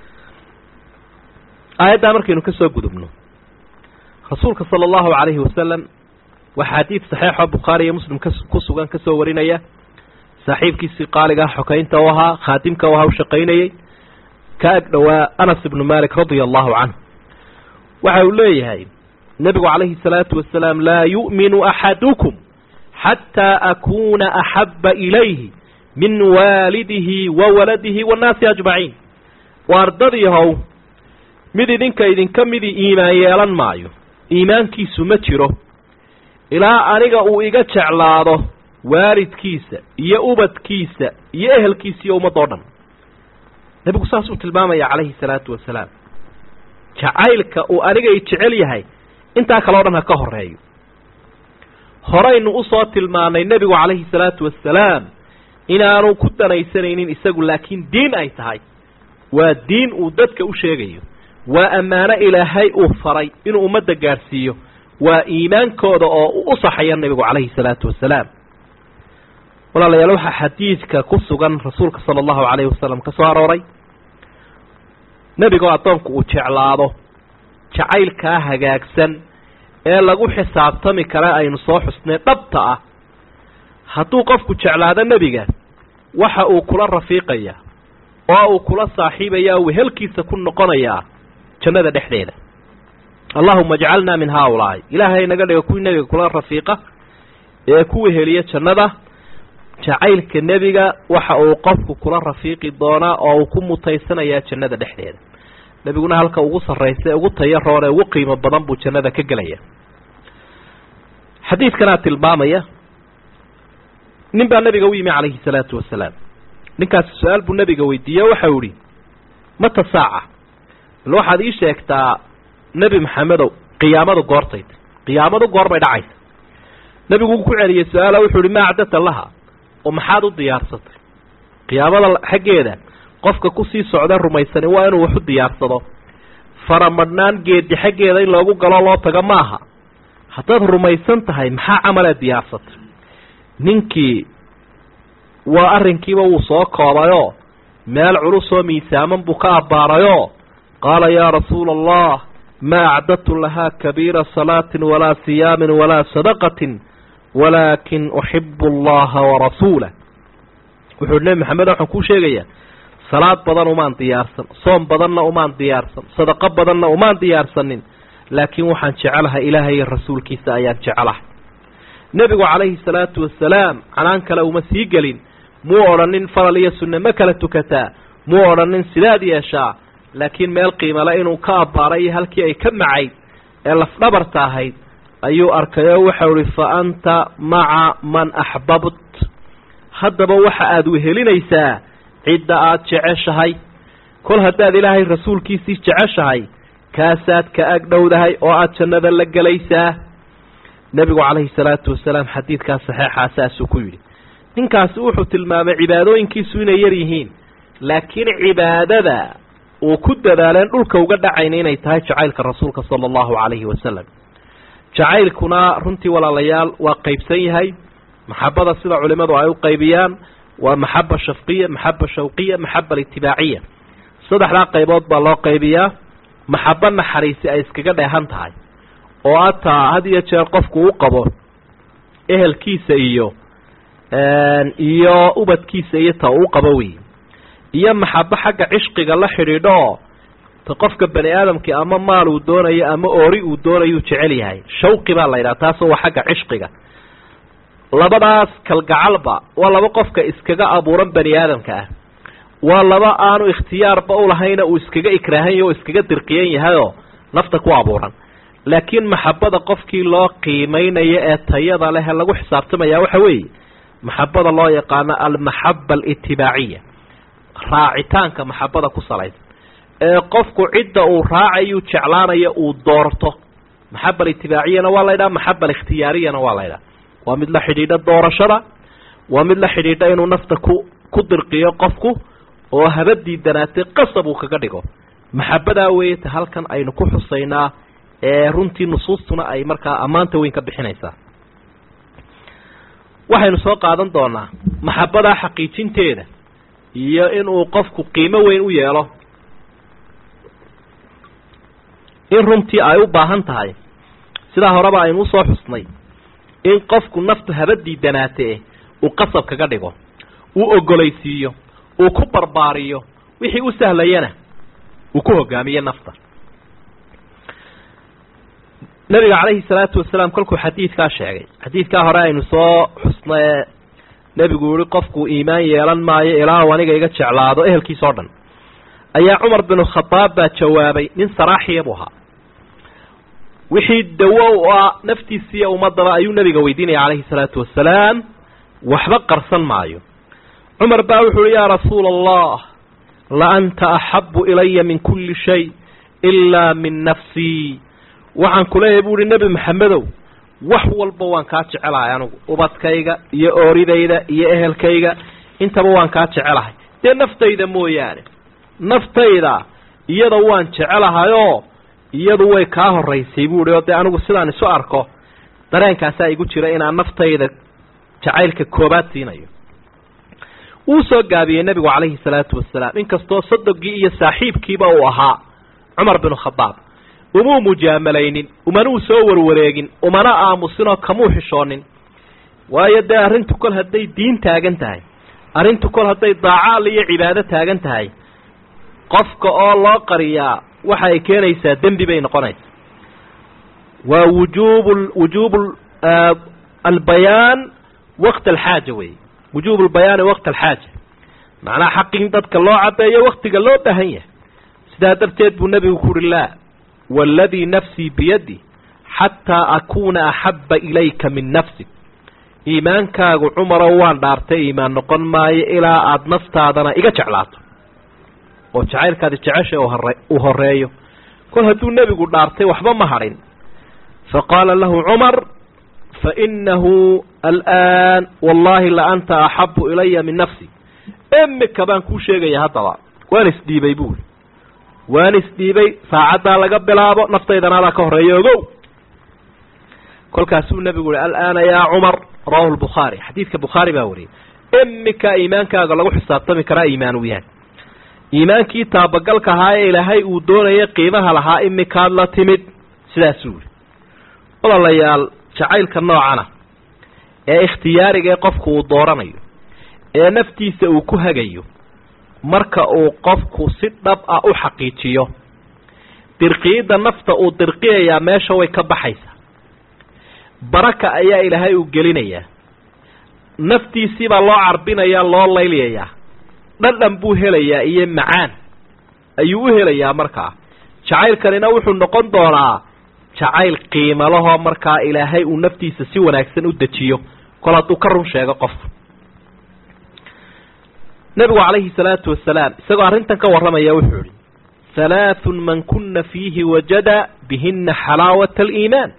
aayaddaa markaynu ka soo gudubno rasuulka sala allahu calayhi wasalam waa xadiid saxiixoo bukhaari iyo muslim ka ku sugan ka soo warinaya saaxiibkiisii qaaligaa xokaynta u ahaa khaadimka u ahaa u shaqaynayey ka ag dhowaa anas ibnu malik radia allahu canhu waxa uu leeyahay nebigu calayhi salaatu wasalaam laa yu'minu axadukum xataa akuuna axabba ilayhi min waalidihi wa waladihi waannaasi ajmaciin waardadiihow mid idinka idinka midii iimaan yeelan maayo iimaankiisu ma jiro ilaa aniga uu iga jeclaado waalidkiisa iyo ubadkiisa iyo ehelkiisa iyo ummadda o dhan nebigu saasuu tilmaamaya calayhi salaatu wasalaam jacaylka uu aniga i jecel yahay intaa kale o dhan ha ka horeeyo horaynu usoo tilmaanay nebigu calayhi salaatu wasalaam inaanu ku danaysanaynin isagu laakiin diin ay tahay waa diin uu dadka u sheegayo waa ammaano ilaahay uu faray inuu ummadda gaadhsiiyo waa iimaankooda oo u saxaya nebigu calayhi salaatu wasalaam walaalayaal waxaa xadiidka ku sugan rasuulka sala allahu calayhi wasalam ka soo arooray nebigoo addoonku uu jeclaado jacaylkaa hagaagsan ee lagu xisaabtami kara aynu soo xusnay dhabta ah hadduu qofku jeclaado nebiga waxa uu kula rafiiqayaa oo uu kula saaxiibayaa wehelkiisa ku noqonayaa jannada dhexdeeda allahuma ajcalnaa min haaulaa'i ilaahay naga dhiga kuwii nebiga kula rafiiqa ee ku weheliya jannada jacaylka nebiga waxa uu qofku kula rafiiqi doonaa oo uu ku mutaysanayaa jannada dhexdeeda nebiguna halka ugu sarraysa ugu tayo roon ee ugu qiimo badan buu jannada ka gelaya xadiidkanaa tilmaamaya nin baa nebiga u yimi calayhi salaatu wasalaam ninkaasi su-aal buu nebiga weydiiye waxau ihi mata saaca bal waxaad ii sheegtaa nebi maxamedow qiyaamadu goortayta qiyaamadu goor bay dhacaysa nebigu uu ku celiyey su-aala wuxuu ihi maa acdata laha oo maxaad u diyaarsatay qiyaamada xaggeeda qofka kusii socda rumaysani waa inuu waxu diyaarsado faramadhnaan geedi xaggeeda in loogu galo loo tago maaha haddaad rumaysan tahay maxaa camaleed diyaarsatay ninkii waa arrinkiiba wuu soo koobayoo meel culusoo miisaaman buu ka abbaarayoo qaala yaa rasuula allah maa acdadtu lahaa kabiira salaatin walaa siyaamin walaa sadaqatin walaakin uxibu allaha warasuulah wuxuu nebi maxamed waxaan kuu sheegayaa salaad badan umaan diyaarsan soom badanna umaan diyaarsan sadaqo badanna umaan diyaarsanin laakiin waxaan jecelahay ilaahay iyo rasuulkiisa ayaan jecelahay nebigu calayhi salaatu wasalaam canaan kale uma sii gelin muu odhanin faral iyo sunne ma kala tukataa muu odhanin sidaad yeeshaa laakiin meel qiimale inuu ka abbaaray iyo halkii ay ka macayd ee lafdhabarta ahayd ayuu arkay oo waxau ihi fa anta maca man axbabt haddaba waxa aada wehelinaysaa cidda aada jeceshahay kol haddaad ilaahay rasuulkiisii jeceshahay kaasaad ka ag dhowdahay oo aada jannada la gelaysaa nebigu calayhi salaatu wasalaam xadiidkaas saxeexaa saasuu ku yidhi ninkaasi wuxuu tilmaamay cibaadooyinkiisu inay yar yihiin laakiin cibaadada uu ku dadaaleen dhulka uga dhacayna inay tahay jacaylka rasuulka sala allahu calayhi wasalam jacaylkuna runtii walaalayaal waa qaybsan yahay maxabada sida culimadu ay u qaybiyaan waa maxaba shafqiya maxaba shawqiya maxaba itibaaciya saddexdaa qaybood baa loo qaybiyaa maxabo naxariisi ay iskaga dheehan tahay oo ataa had iyo jeer qofku u qabo ehelkiisa iyo iyo ubadkiisa iyo ta uu qabo wey iyo maxabo xagga cishqiga la xidhiidho oo ta qofka bani aadamkii ama maal uu doonayo ama oori uu doonayuu jecel yahay shawqi baa la yidhaha taasoo waa xagga cishqiga labadaas kalgacalba waa laba qofka iskaga abuuran bani aadamka ah waa laba aanu ikhtiyaarba ulahayna uu iskaga ikraahan o iskaga dirqiyan yahayoo nafta ku abuuran laakiin maxabada qofkii loo qiimeynayo ee tayada leh lagu xisaabtamaya waxa weeye maxabada loo yaqaano almaxaba alitibaaciya raacitaanka maxabada ku salaysan ee qofku cidda uu raacayu jeclaanayo uu doorto maxaba alitibaciyana waa laydhaha maxaba alikhtiyaariyana waa laydhaha waa mid la xidhiidha doorashada waa mid la xidhiidha inuu nafta ku ku dirqiyo qofku oo haba diidanaatay qasab uu kaga dhigo maxabadaa weeye ta halkan aynu ku xusaynaa ee runtii nusuustuna ay markaa ammaanta weyn ka bixinaysaa waxaynu soo qaadan doonaa maxabadaa xaqiijinteeda iyo inuu qofku qiimo weyn u yeelo in runtii ay u baahan tahay sidaa horeba aynu usoo xusnay in qofku naftu haba diidanaatee uu qasab kaga dhigo uu ogolaysiiyo uu ku barbaariyo wixii u sahlayana uu ku hogaamiyo nafta nabiga calayhi salaatu wasalaam kolkuu xadiidkaa sheegay xadiidkaa hore aynu soo xusno ee nebigu yihi qofku iimaan yeelan maayo ilaa uu aniga iga jeclaado ehelkiisa o dhan ayaa cumar binu khadaab baa jawaabay nin saraaxiya buu ahaa wixii dawo u ah naftiisiiyo ummadaba ayuu nabiga weydiinaya calayhi salaatu wasalaam waxba qarsan maayo cumar baa wuxu uhi yaa rasuula allah la anta axabu ilaya min kulli shay ilaa min nafsii waxaan kuleeyahay bu uhi nebi maxamedow wax walba waan kaa jecelahay anigu ubadkayga iyo ooridayda iyo ehelkayga intaba waan kaa jecelahay dee naftayda mooyaane naftayda iyada waan jecelahayoo iyadu way kaa horaysay bu uhi oo dee anigu sidaan isu arko dareenkaasaa igu jira inaan naftayda jacaylka koobaad siinayo wuu soo gaabiyey nebigu calayhi salaatu wasalaam inkastoo sadogii iyo saaxiibkiiba uu ahaa cumar binu khadaab umuu mujaamalaynin umanuu soo warwareegin umana aamusinoo kamuu xishoonin waayo dee arrintu kol hadday diin taagan tahay arrintu kol hadday daacaal iyo cibaado taagan tahay qofka oo loo qariyaa waxa ay keenaysaa dembi bay noqonaysaa waa wujuub wujuub albayaan waqt alxaaja wey wujuub albayaani waqt alxaaja macnaha xaqin dadka loo cadeeyo waktiga loo baahan yahay sidaa darteed buu nebigu ku uhi laa waaladii nafsii biyadi xataa akuuna axabba ilayka min nafsig iimaankaagu cumarow waan dhaartay iimaan noqon maayo ilaa aada naftaadana iga jeclaato oo jacaylkaadi jecesha uu horeeyo kol hadduu nebigu dhaartay waxba ma hadhin faqaala lahu cumar fainahu alآan wallahi la anta axabu ilaya min nafsi imika baan kuu sheegaya haddaba waan isdhiibay buuli waan isdhiibay saacaddaa laga bilaabo naftaydana adaa ka horeeya ogow kolkaasuu nebigu uhi alaana yaa cumar rawahu lbukhaari xadiidka bukhaari baa wariyay iminkaa iimaankaaga lagu xisaabtami karaa iimaan uu yahay iimaankii taabagalka ahaa ee ilaahay uu doonayay qiimaha lahaa iminkaad la timid sidaasuu yihi walaalayaal jacaylka noocana ee ikhtiyaariga ee qofku uu dooranayo ee naftiisa uu ku hagayo marka uu qofku si dhab ah u xaqiijiyo dirqiyidda nafta uu dirqiyayaa meesha way ka baxaysaa baraka ayaa ilaahay uu gelinayaa naftiisiibaa loo carbinayaa loo layliyayaa dhadhan buu helayaa iyo macaan ayuu u helayaa markaa jacaylkanina wuxuu noqon doonaa jacayl qiimalahoo markaa ilaahay uu naftiisa si wanaagsan u dejiyo kol hadduu ka run sheego qofku nebigu calayhi salaatu wasalaam isagoo arrintan ka warramaya wuxuu ihi halaathun man kuna fiihi wajada bihina xalaawata aliimaan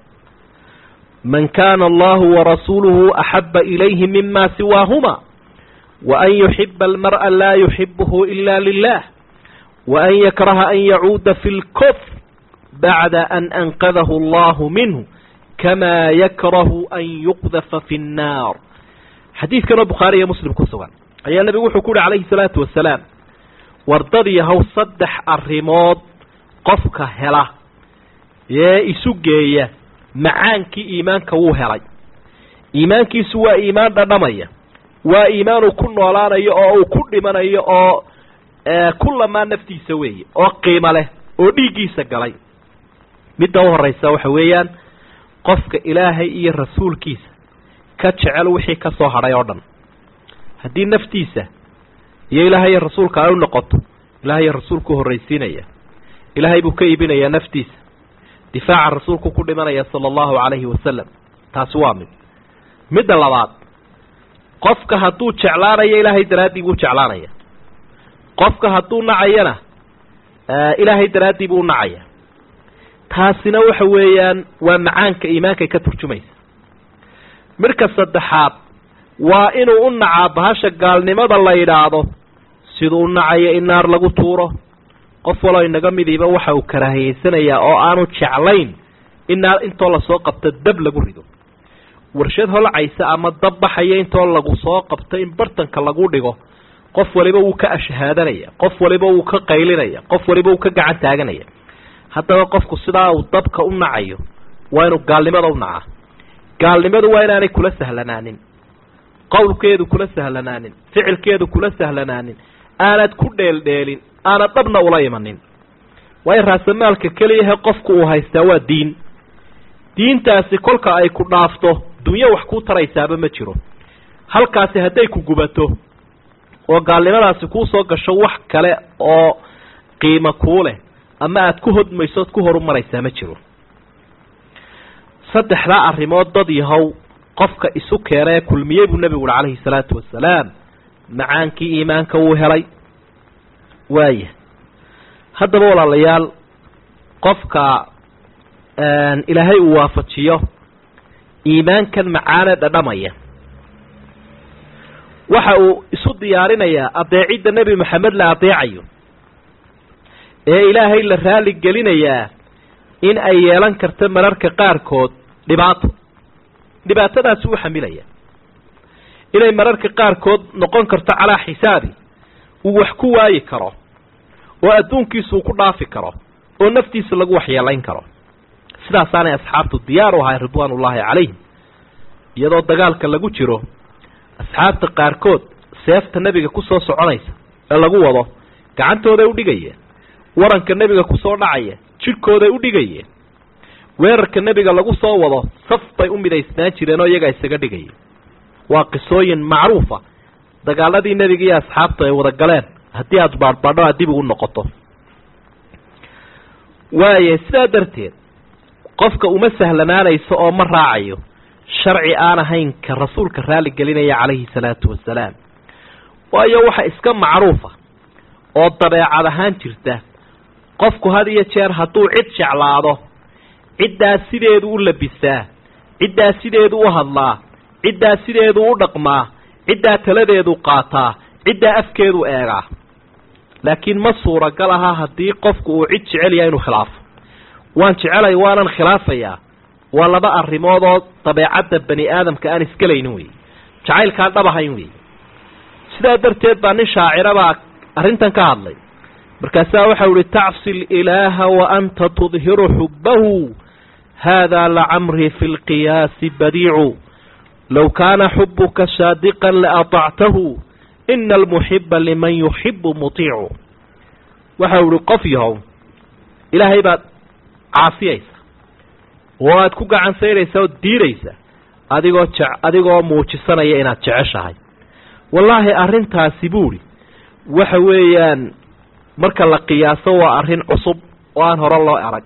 man kana allahu warasuuluhu axaba ilayhi mima siwaahuma waan yuxiba almar'a laa yuxibuhu ila lilah waan yakraha an yacuuda fi lkufr bacda an anqadahu allahu minhu kama yakrahu an yuqdafa fi nnaar xadiidkanoo bukhaari iyo muslim ku sugan ayaa nebigu wuxuu ku uhi calayhi salaatu wasalaam wardad yahow saddex arrimood qofka hela ee isu geeya macaankii iimaanka wuu helay iimaankiisu waa iimaan dhadhamaya waa iimaan uu ku noolaanayo oo uu ku dhimanayo oo ku lamaa naftiisa weeye oo qiimo leh oo dhiiggiisa galay midda u horraysa waxa weeyaan qofka ilaahay iyo rasuulkiisa ka jecel wixii ka soo hadhay oo dhan haddii naftiisa iyo ilaahay iyo rasuulka ay u noqoto ilahay iyo rasuulku horraysiinaya ilaahay buu ka iibinayaa naftiisa difaaca rasuulku ku dhimanaya sala allahu calayhi wasalam taasi waa mid midda labaad qofka hadduu jeclaanayo ilaahay daraaddii buu jeclaanaya qofka hadduu nacayana ilaahay daraaddii buu nacaya taasina waxa weeyaan waa macaanka iimaankay ka turjumaysa midhka saddexaad waa inuu u nacaa bahasha gaalnimada la yidhaahdo siduu u nacayo in naar lagu tuuro qof waloo inaga midiiba waxa uu karaahiyeysanayaa oo aanu jeclayn in naar intoo lasoo qabto dab lagu rido warshad holcaysa ama dab baxaya intoo lagu soo qabto in bartanka lagu dhigo qof waliba wuu ka ashahaadanaya qof waliba wuu ka qaylinaya qof waliba wuu ka gacan taaganaya haddaba qofku sidaa uu dabka u nacayo waa inuu gaalnimada u nacaa gaalnimadu waa inaanay kula sahlanaanin qowlkeedu kula sahlanaanin ficilkeedu kula sahlanaanin aanad ku dheeldheelin aanad dhabna ula imanin waayo raasamaalka keliyahe qofku uu haystaa waa diin diintaasi kolka ay ku dhaafto dunyo wax kuu taraysaaba ma jiro halkaasi hadday ku gubato oo gaalnimadaasi kuu soo gasho wax kale oo qiimo kuu leh ama aada ku hodmayso ood ku horumaraysaa ma jiro saddexdaa arrimood dad yahow qofka isu keena ee kulmiyey buu nebigu uhi calayhi salaatu wasalaam macaankii iimaanka wuu helay waaya haddaba walaalayaal qofka ilaahay uu waafajiyo iimaankan macaanee dhadhamaya waxa uu isu diyaarinayaa adeecidda nebi maxamed la adeecayo ee ilaahay la raali gelinayaa in ay yeelan karto mararka qaarkood dhibaato dhibaatadaasi u xamilaya inay mararka qaarkood noqon karto calaa xisaabi uu wax ku waayi karo oo adduunkiisa uu ku dhaafi karo oo naftiisa lagu waxyeelayn karo sidaasaanay asxaabtu diyaar u ahay ridwaan ullaahi calayhim iyadoo dagaalka lagu jiro asxaabta qaarkood seefta nebiga kusoo soconaysa ee lagu wado gacantooday udhigayeen waranka nebiga kusoo dhacaya jidhkooday udhigayeen weerarka nebiga lagu soo wado saf bay u midaysnaan jireen oo iyagaa isaga dhigaya waa qisooyin macruufa dagaaladii nebiga iyo asxaabtu ay wada galeen haddii aada baadhbaadho aad dib ugu noqoto waaya sidaa darteed qofka uma sahlanaanayso oo ma raacayo sharci aan ahayn ka rasuulka raali gelinaya calayhi salaatu wasalaam waayo waxa iska macruufa oo dabeecad ahaan jirta qofku had iyo jeer hadduu cid jeclaado ciddaas sideedu u labisaa ciddaas sideedu u hadlaa ciddaas sideedu u dhaqmaa ciddaa taladeedu qaataa ciddaa afkeedu eegaa laakiin ma suuragal aha haddii qofku uu cid jecel yahay inuu khilaafo waan jecelay waanan khilaafayaa waa laba arrimood oo dabeecadda bani aadamka aan iskalaynin wey jacaylkaan dhab ahayn wey sidaa darteed baa nin shaacira baa arrintan ka hadlay markaasaa waxau ihi tacsi ilaaha wa anta tudhiru xubbahu haadaa lacamrii fi lqiyaasi badiicu low kaana xubuka saadiqan laatactahu ina almuxiba liman yuxibu mutiicu waxau ihi qof yahow ilaahay baad caasiyaysa oo aad ku gacan sayraysa oo diidaysa adigoo je adigoo muujisanaya inaad jeceshahay wallaahi arrintaasi buuri waxa weeyaan marka la qiyaaso waa arrin cusub oo aan hore loo arag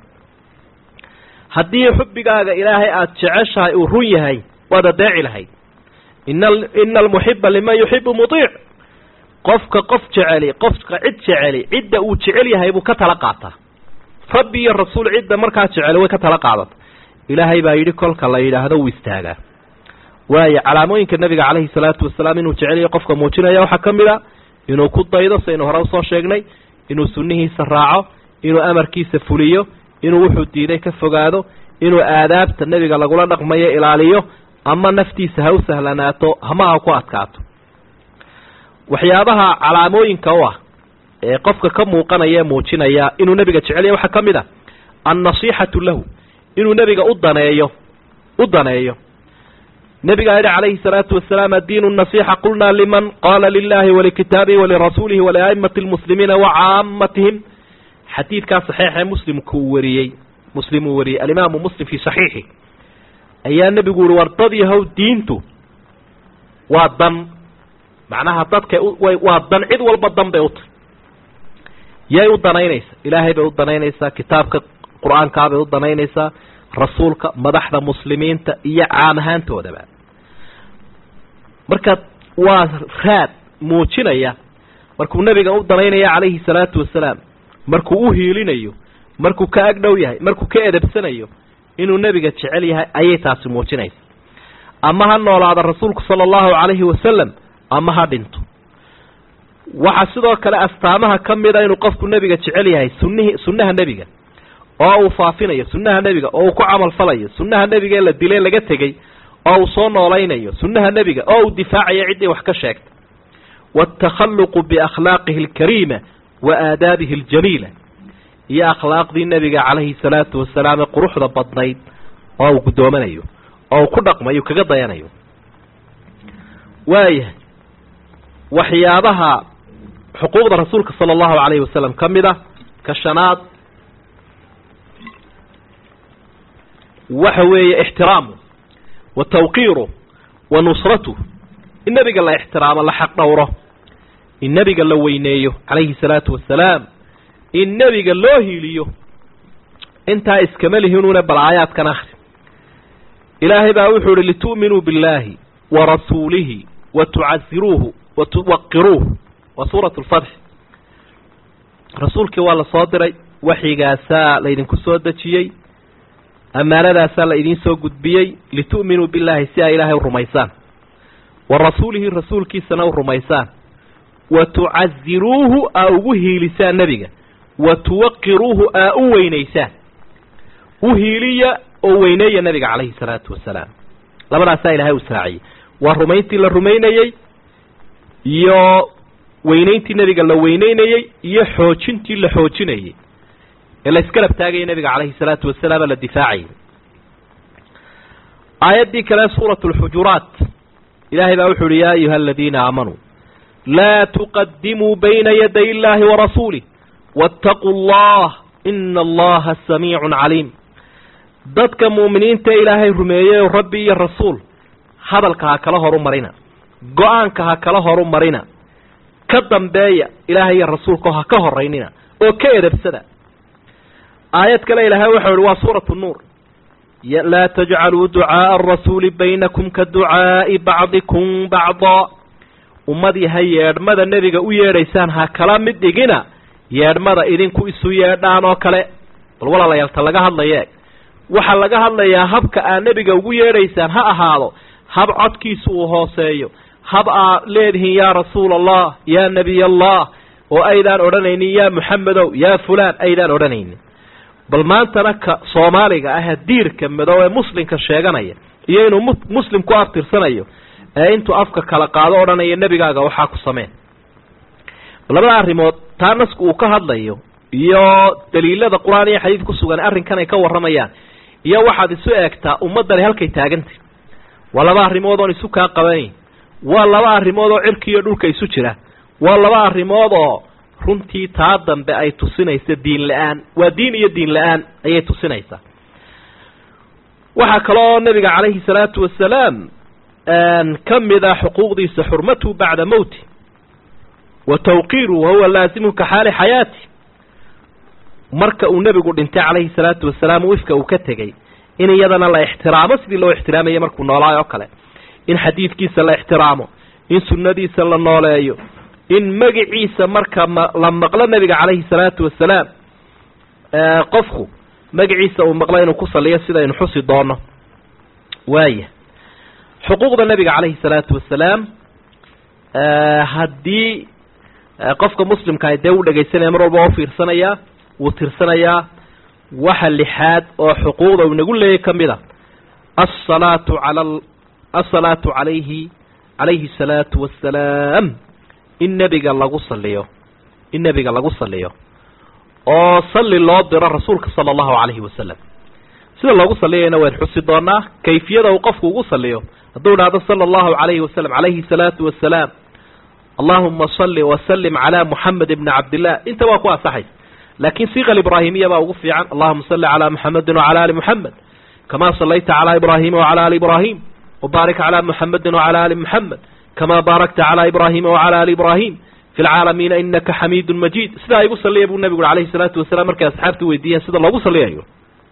haddii xubbigaaga ilaahay aada jeceshahay uu run yahay waad adeeci lahayd ina ina almuxiba liman yuxibu mudiic qofka qof jeceli qofka cid jeceli cidda uu jecel yahay buu ka tala qaataa rabbi iyo rasuul cidda markaa jeceli way ka tala qaadata ilaahay baa yidhi kolka la yidhaahdo wuu istaagaa waayo calaamooyinka nabiga calayhi salaatu wasalaam inuu jeceliyo qofka muujinaya waxaa ka mid a inuu ku daydo saynu hore usoo sheegnay inuu sunnihiisa raaco inuu amarkiisa fuliyo inuu wuxuu diiday ka fogaado inuu aadaabta nebiga lagula dhaqmayo ilaaliyo ama naftiisa ha u sahlanaato hama ha ku adkaato waxyaabaha calaamooyinka u ah ee qofka ka muuqanaya ee muujinaya inuu nebiga jecelyahy waxaa ka mid a annasiixatu lahu inuu nebiga u daneeyo u daneeyo nebigaa yidhi calayhi salaatu wasalaam addiinu nasixa qulnaa liman qaala lilahi walikitaabihi walirasuulihi waliaimati lmuslimiina wacaamatihim xadiidkaa saxiixee muslimku uu wariyey muslim uu wariyey alimaamu muslim fii saxiixi ayaa nebigu yihi war dad yahow diintu waa dan macnaha dadka waa dan cid walba dan bay u tahy yay u danaynaysaa ilaahay bay u danaynaysaa kitaabka qur-aankaa bay u danaynaysaa rasuulka madaxda muslimiinta iyo caam ahaantoodaba marka waa raad muujinaya markuu nebiga u danaynaya calayhi salaatu wasalaam markuu u hiilinayo markuu ka agdhow yahay markuu ka edabsanayo inuu nebiga jecel yahay ayay taasi muujinaysa ama ha noolaada rasuulku sala allahu calayhi wasalam ama ha dhinto waxaa sidoo kale astaamaha ka mida inuu qofku nebiga jecel yahay sunnihi sunnaha nebiga oo uu faafinayo sunnaha nebiga oo uu ku camal falayo sunnaha nebiga ee la dilay laga tegey oo uu soo noolaynayo sunnaha nebiga oo uu difaacayo ciddii wax ka sheegta waatakhalluqu biakhlaaqihi alkariima wa aadaabihi aljamiila iyo akhlaaqdii nebiga calayhi salaatu wasalaam ee quruxda badnayd oo uu gudoomanayo oo uu ku dhaqmayo kaga dayanayo waayahay waxyaabaha xuquuqda rasuulka sala allahu calayhi wasalam ka mid a ka shanaad waxa weeye ixtiraamu wa tawqiiru wa nusratu in nebiga la ixtiraamo la xaq dhowro in nebiga la weyneeyo calayhi salaatu wasalaam in nebiga loo hiiliyo intaa iskama lihinuuna bal aayaadkan akhri ilaahay baa wuxuu ihi litu'minuu billaahi wa rasuulihi wa tucaziruuhu wa tuwaqiruuh waa suuratu lfatx rasuulkii waa la soo diray waxyigaasaa laydinku soo dejiyey ammaanadaasaa la idiin soo gudbiyey litu'minuu billaahi si ay ilaahay u rumaysaan wa rasuulihi rasuulkiisana u rumaysaan wa tucaziruuhu aa ugu hiilisaan nebiga wa tuwaqiruuhu aa u weynaysaan u hiiliya oo weyneeya nebiga calayhi salaatu wasalaam labadaasaa ilahay u israaciyey waa rumayntii la rumaynayey iyo weynayntii nebiga la weyneynayey iyo xoojintii la xoojinayey ee la iskarab taagaya nebiga calayhi salaatu wasalaam la difaacayay aayaddii kale suuratu alxujuraat ilaahay baa wuxu uhi yaa ayuha aladiina aamanuu laa tuqadimuu bayna yaday illaahi warasuulih waataquu allah ina allaha samiicun caliim dadka mu'miniinta ilaahay rumeeyey rabbi iyo rasuul hadalka ha kala horu marina go-aanka ha kala horu marina ka dambeeya ilaahay iyo rasuulkao ha ka horaynina oo ka edabsada aayad kale ilaahay waxau ihi waa suuratu nuur laa tajcaluu ducaaءa arasuuli baynakum ka ducaa'i bacdikum bacdaa ummadii ha yeedhmada nebiga u yeedhaysaan ha kala mid dhigina yeedhmada idinku isu yeedhaan oo kale bal walaalayaalta laga hadlaya eeg waxaa laga hadlayaa habka aad nebiga ugu yeedhaysaan ha ahaado hab codkiisu uu hooseeyo hab aad leedihiin yaa rasuula allah yaa nebiy allah oo aydaan odhanaynin yaa muxamedow yaa fulaan aydaan odhanaynin bal maantana ka soomaaliga ah diirka madow ee muslimka sheeganaya iyo inuu muslim ku abtirsanayo ee intuu afka kala qaado odhanaya nebigaaga waxaa ku sameen labada arrimood taa nasku uu ka hadlayo iyo daliilada qur-aan iyo xadiid ku sugan arrinkan ay ka warramayaan iyo waxaad isu eegtaa ummaddani halkay taagantay waa laba arrimood oon isu kaa qabanayn waa laba arrimood oo cirki iyo dhulka isu jira waa laba arrimood oo runtii taa dambe ay tusinaysa diin la-aan waa diin iyo diin la-aan ayay tusinaysaa waxaa kaloo nabiga calayhi salaatu wasalaam ka mid a xuquuqdiisa xurmatuhu bacda mowti wa tawqiiruhu wahuwa laazimu ka xaali xayaati marka uu nebigu dhintay calayhi salaatu wasalaam wifka uu ka tegey in iyadana la ixtiraamo sidii loo ixtiraamayay markuu noolaayo oo kale in xadiidkiisa la ixtiraamo in sunnadiisa la nooleeyo in magiciisa marka ma la maqlo nebiga calayhi salaatu wasalaam qofku magaciisa uu maqlo inuu ku saliyo sidaynu xusi doono waaya xuquuqda nebiga calayhi salaatu wasalaam haddii qofka muslimkaah dee uu dhegaysanaya mar walba oo fiirsanayaa wuu tirsanayaa waxa lixaad oo xuquuqda uu nagu leeyay ka mid a asalaatu ala asalaatu calayhi calayhi asalaatu wassalaam in nebiga lagu saliyo in nebiga lagu saliyo oo salli loo diro rasuulka sala allahu calayhi wasalam sida loogu saliyayna wayn xusi doonaa kayfiyada uu qofku ugu saliyo hadduu dhahdo sala allahu calayhi wasalam calayhi salaatu wassalaam allahuma salli wasalim calaa muxamed ibni cabdillah inta waa ku asaxaysa laakiin siiqa ibraahimiya baa ugu fiican allahuma salli calaa muxamedin wacala ali muxamed kamaa sallayta calaa ibraahima wacala ali ibraahim wabaarik calaa muxamedin wacala ali muxamed kamaa baarakta calaa ibraahima wacala ali ibraahim fi lcaalamiina inaka xamiidun majiid sidaa igu saliya buu nebigu alayhi salaatu wasalaam markay asxaabtu weydiiyeen sida loogu saliyayo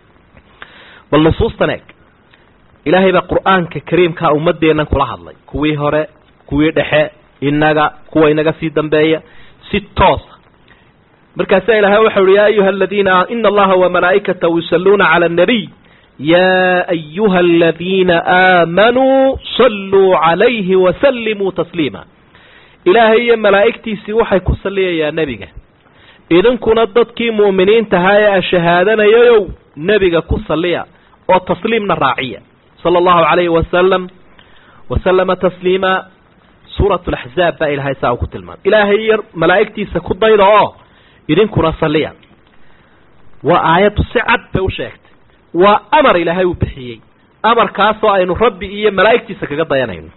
bal nusuustan eeg ilaahay baa qur-aanka kariimkaa ummadeennan kula hadlay kuwii hore kuwii dhexe inaga kuwa inaga sii dambeeya si toosa markaasaa ilahay waxau uhi ya ayuha aladiina ina allaha wamalaa'ikatahu yusalluuna cala annabiy ya ayuha aladiina aamanuu salluu calayhi wasallimuu tasliima ilaahay iyo malaa'igtiisii waxay ku saliyayaa nebiga idinkuna dadkii mu'miniintahaa ee a shahaadanayayow nebiga ku saliya oo tasliimna raaciya sala allahu calayhi wasalam wasalama tasliima suurat laxzaab baa ilahay saa uu ku tilmaamay ilaahay iyo malaa'igtiisa ku dayda oo idinkuna saliya waa aayaddu si cad bay u sheegtay waa amar ilaahay uu bixiyey amarkaasoo aynu rabbi iyo malaa'igtiisa kaga dayanayno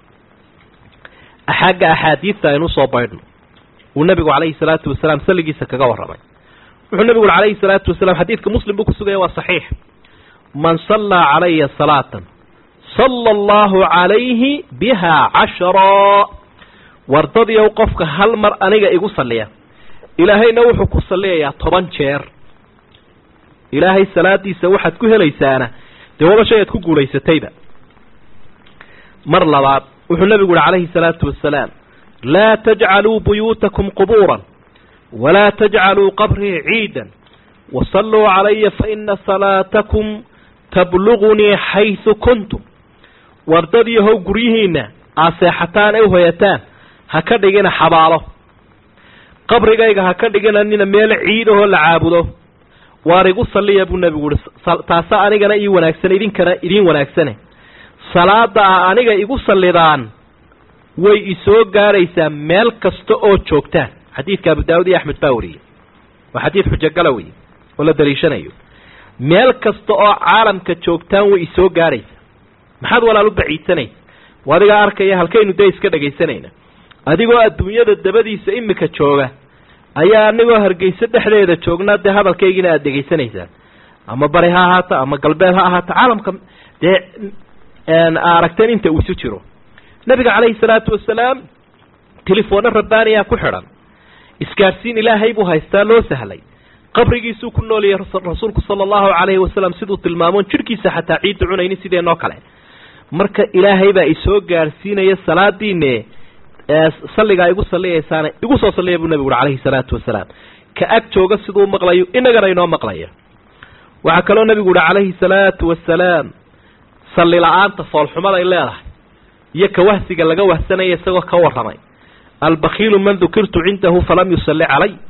xagga axaadiidta aynu usoo baydhno uu nebigu calayhi salaatu wasalaam salligiisa kaga warramay wuxuu nebigu ui calayhi salaatu wasalaam xadiidka muslim buu ku sugaya waa saxiix man sallaa calaya salaatan sala allahu calayhi biha cashara wardadiyow qofka hal mar aniga igu salliya ilaahayna wuxuu ku salliyayaa toban jeer ilaahay salaadiisa waxaad ku helaysaana dee waba shay aad ku guulaysatayba mar labaad wuxuu nebigu uhi calayhi salaatu wasalaam laa tajcaluu buyuutakum qubuuran walaa tajcaluu qabrii ciidan wasalluu calaya faina salaatakum tablugunii xaysu kuntum wardadiihow guryihiinna aad seexataan ee uhoyataan ha ka dhigina xabaalo qabrigayga ha ka dhiginanina meel ciidahoo la caabudo waar igu salliya buu nebigu uhi taasa anigana ii wanaagsan idinkana idiin wanaagsane salaada a aniga igu sallidaan way isoo gaadhaysaa meel kasta oo joogtaan xadiidka abu daawud iyo axmed baa wariyey waa xadiid xujogala wey oo la daliishanayo meel kasta oo caalamka joogtaan way isoo gaadhaysaa maxaad walaal u baciidsanaysa wa adigaa arkaya halkaynu dee iska dhegaysanayna adigoo adduunyada dabadiisa imika jooga ayaa anigoo hargeyso dhexdeeda joognaa dee hadalkaygiina aada dhegaysanaysaa ama bari ha ahaata ama galbeed ha ahaata caalamka dee aragteen inta uu isu jiro nabiga calayhi salaatu wasalaam telefoona rabbaaniyaa ku xidhan isgaadhsiin ilaahay buu haystaa loo sahlay qabrigiisuu ku nooliyay rasuulku sala allahu calayhi wasalam siduu tilmaamoon jidhkiisa xataa ciidda cunaynin sideenoo kale marka ilaahay baa isoo gaadhsiinaya salaadiine salligaa igu salliyaysaana igu soo salliya buu nabigu uri calayhi salaatu wasalaam ka ag jooga siduu maqlayo inagana inoo maqlaya waxaa kaloo nabigu uhi calayhi salaatu wasalaam salli la-aanta foolxumaday leedahay iyo ka wahsiga laga wahsanaya isagoo ka warramay albakiilu man dukirtu cindahu falam yusalli calay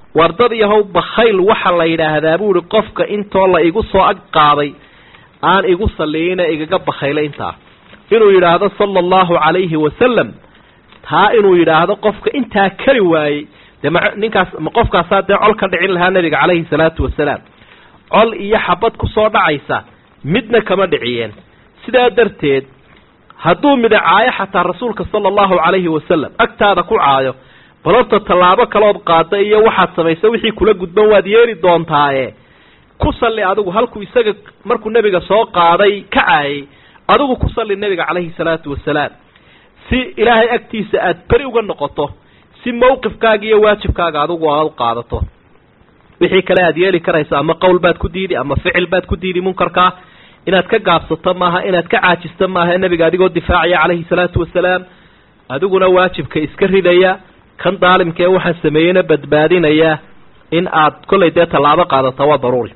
wardad yahow bakhayl waxa la yidhaahdaa buu ihi qofka intoo la igu soo ag qaaday aan igu salliyeyna igaga bakhaylay intaa inuu yidhaahdo sala allahu calayhi wasalam taa inuu yidhaahdo qofka intaa kari waayey dee ma ninkaas ma qofkaasaa dee col ka dhicin lahaa nebiga calayhi salaatu wasalaam col iyo xabad kusoo dhacaysa midna kama dhiciyeen sidaa darteed hadduu mida caayo xataa rasuulka sala allahu calayhi wasalam agtaada ku caayo bal horta tallaabo kalood qaada iyo waxaad samaysa wixii kula gudban waad yeeli doontaaye ku salli adigu halkuu isaga markuu nebiga soo qaaday ka caayay adigu ku salli nebiga calayhi salaatu wasalaam si ilaahay agtiisa aad beri uga noqoto si mawqifkaaga iyo waajibkaaga adigu aad u qaadato wixii kale aad yeeli karayso ama qowl baad ku diidi ama ficil baad ku diidi munkarkaa inaad ka gaabsato maaha inaad ka caajisto maaha nebiga adigoo difaacaya calayhi salaatu wasalaam adiguna waajibka iska ridaya kan daalimka ee waxaan sameeyeyna badbaadinaya in aad kollay dee tallaabo qaadato waa daruuri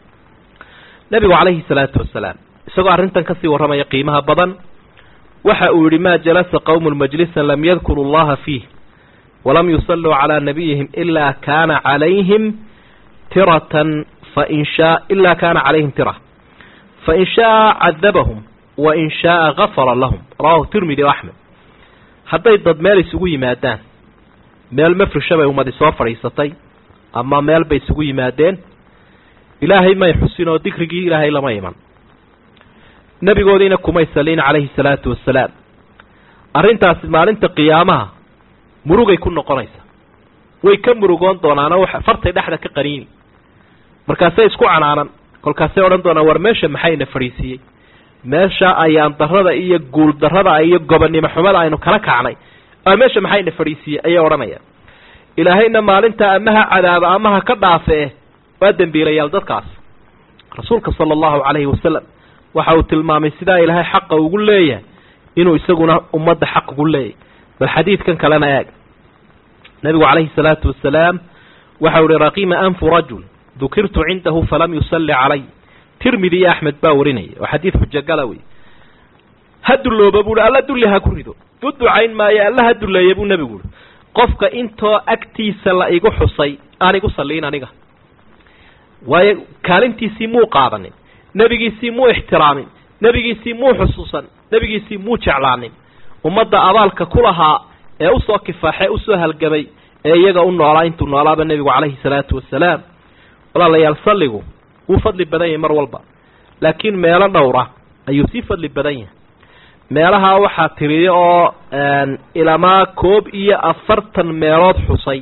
nebigu calayhi salaatu wasalaam isagoo arrintan kasii warramaya qiimaha badan waxa uu yihi maa jalasa qowmun majlisan lam yadkuru allaha fiih walam yusalluu calaa nabiyihim ilaa kaana calayhim tiratan fain shaa ilaa kaana calayhim tira fain shaaa cadabahum wain shaaa gafara lahum rawahu tirmidi o axmed hadday dad meel isugu yimaadaan meel mafrisha bay ummadi soo fadhiisatay ama meel bay isugu yimaadeen ilaahay may xusin oo dikrigii ilaahay lama iman nebigoodiina kumay saliin calayhi salaatu wasalaam arrintaasi maalinta qiyaamaha murugay ku noqonaysa way ka murugoon doonaanoo fartay dhexda ka qaniini markaasay isku canaanan kolkaasay odhan doonaan war meesha maxayna fadhiisiiyey meesha ayaan darrada iyo guul darrada iyo gobonnimo xumada aynu kala kacnay meesha maxayna fadhiisiiyey ayay odhanayaan ilaahayna maalinta amaha cadaaba amaha ka dhaafe waa dembiilayaal dadkaas rasuulka sala allahu calayhi wasalam waxa uu tilmaamay sidaa ilaahay xaqa ugu leeyahay inuu isaguna ummadda xaq ugu leeyahay bal xadiidkan kalena eeg nebigu calayhi salaatu wasalaam waxau ihi raqiima anfu rajul dukirtu cindahu falam yusalli calay tirmidi iyo axmed baa warinaya oo xadiid xujogala wey ha dullooba buuhi alla dulli ha ku rido u ducayn maayo alla ha dulleeya buu nebigu uhi qofka intoo agtiisa la igu xusay aan igu salliin aniga waayo kaalintiisii muu qaadanin nebigiisii muu ixtiraamin nebigiisii muu xusuusan nebigiisii muu jeclaanin ummadda abaalka ku lahaa ee usoo kifaaxee usoo halgamay ee iyaga u noolaa intuu noolaaba nebigu calayhi salaatu wasalaam walaalayaal salligu wuu fadli badan yahay mar walba laakiin meelo dhowra ayuu sii fadli badan yahay meelaha waxaa tiriyo oo ilamaa koob iyo afartan meelood xusay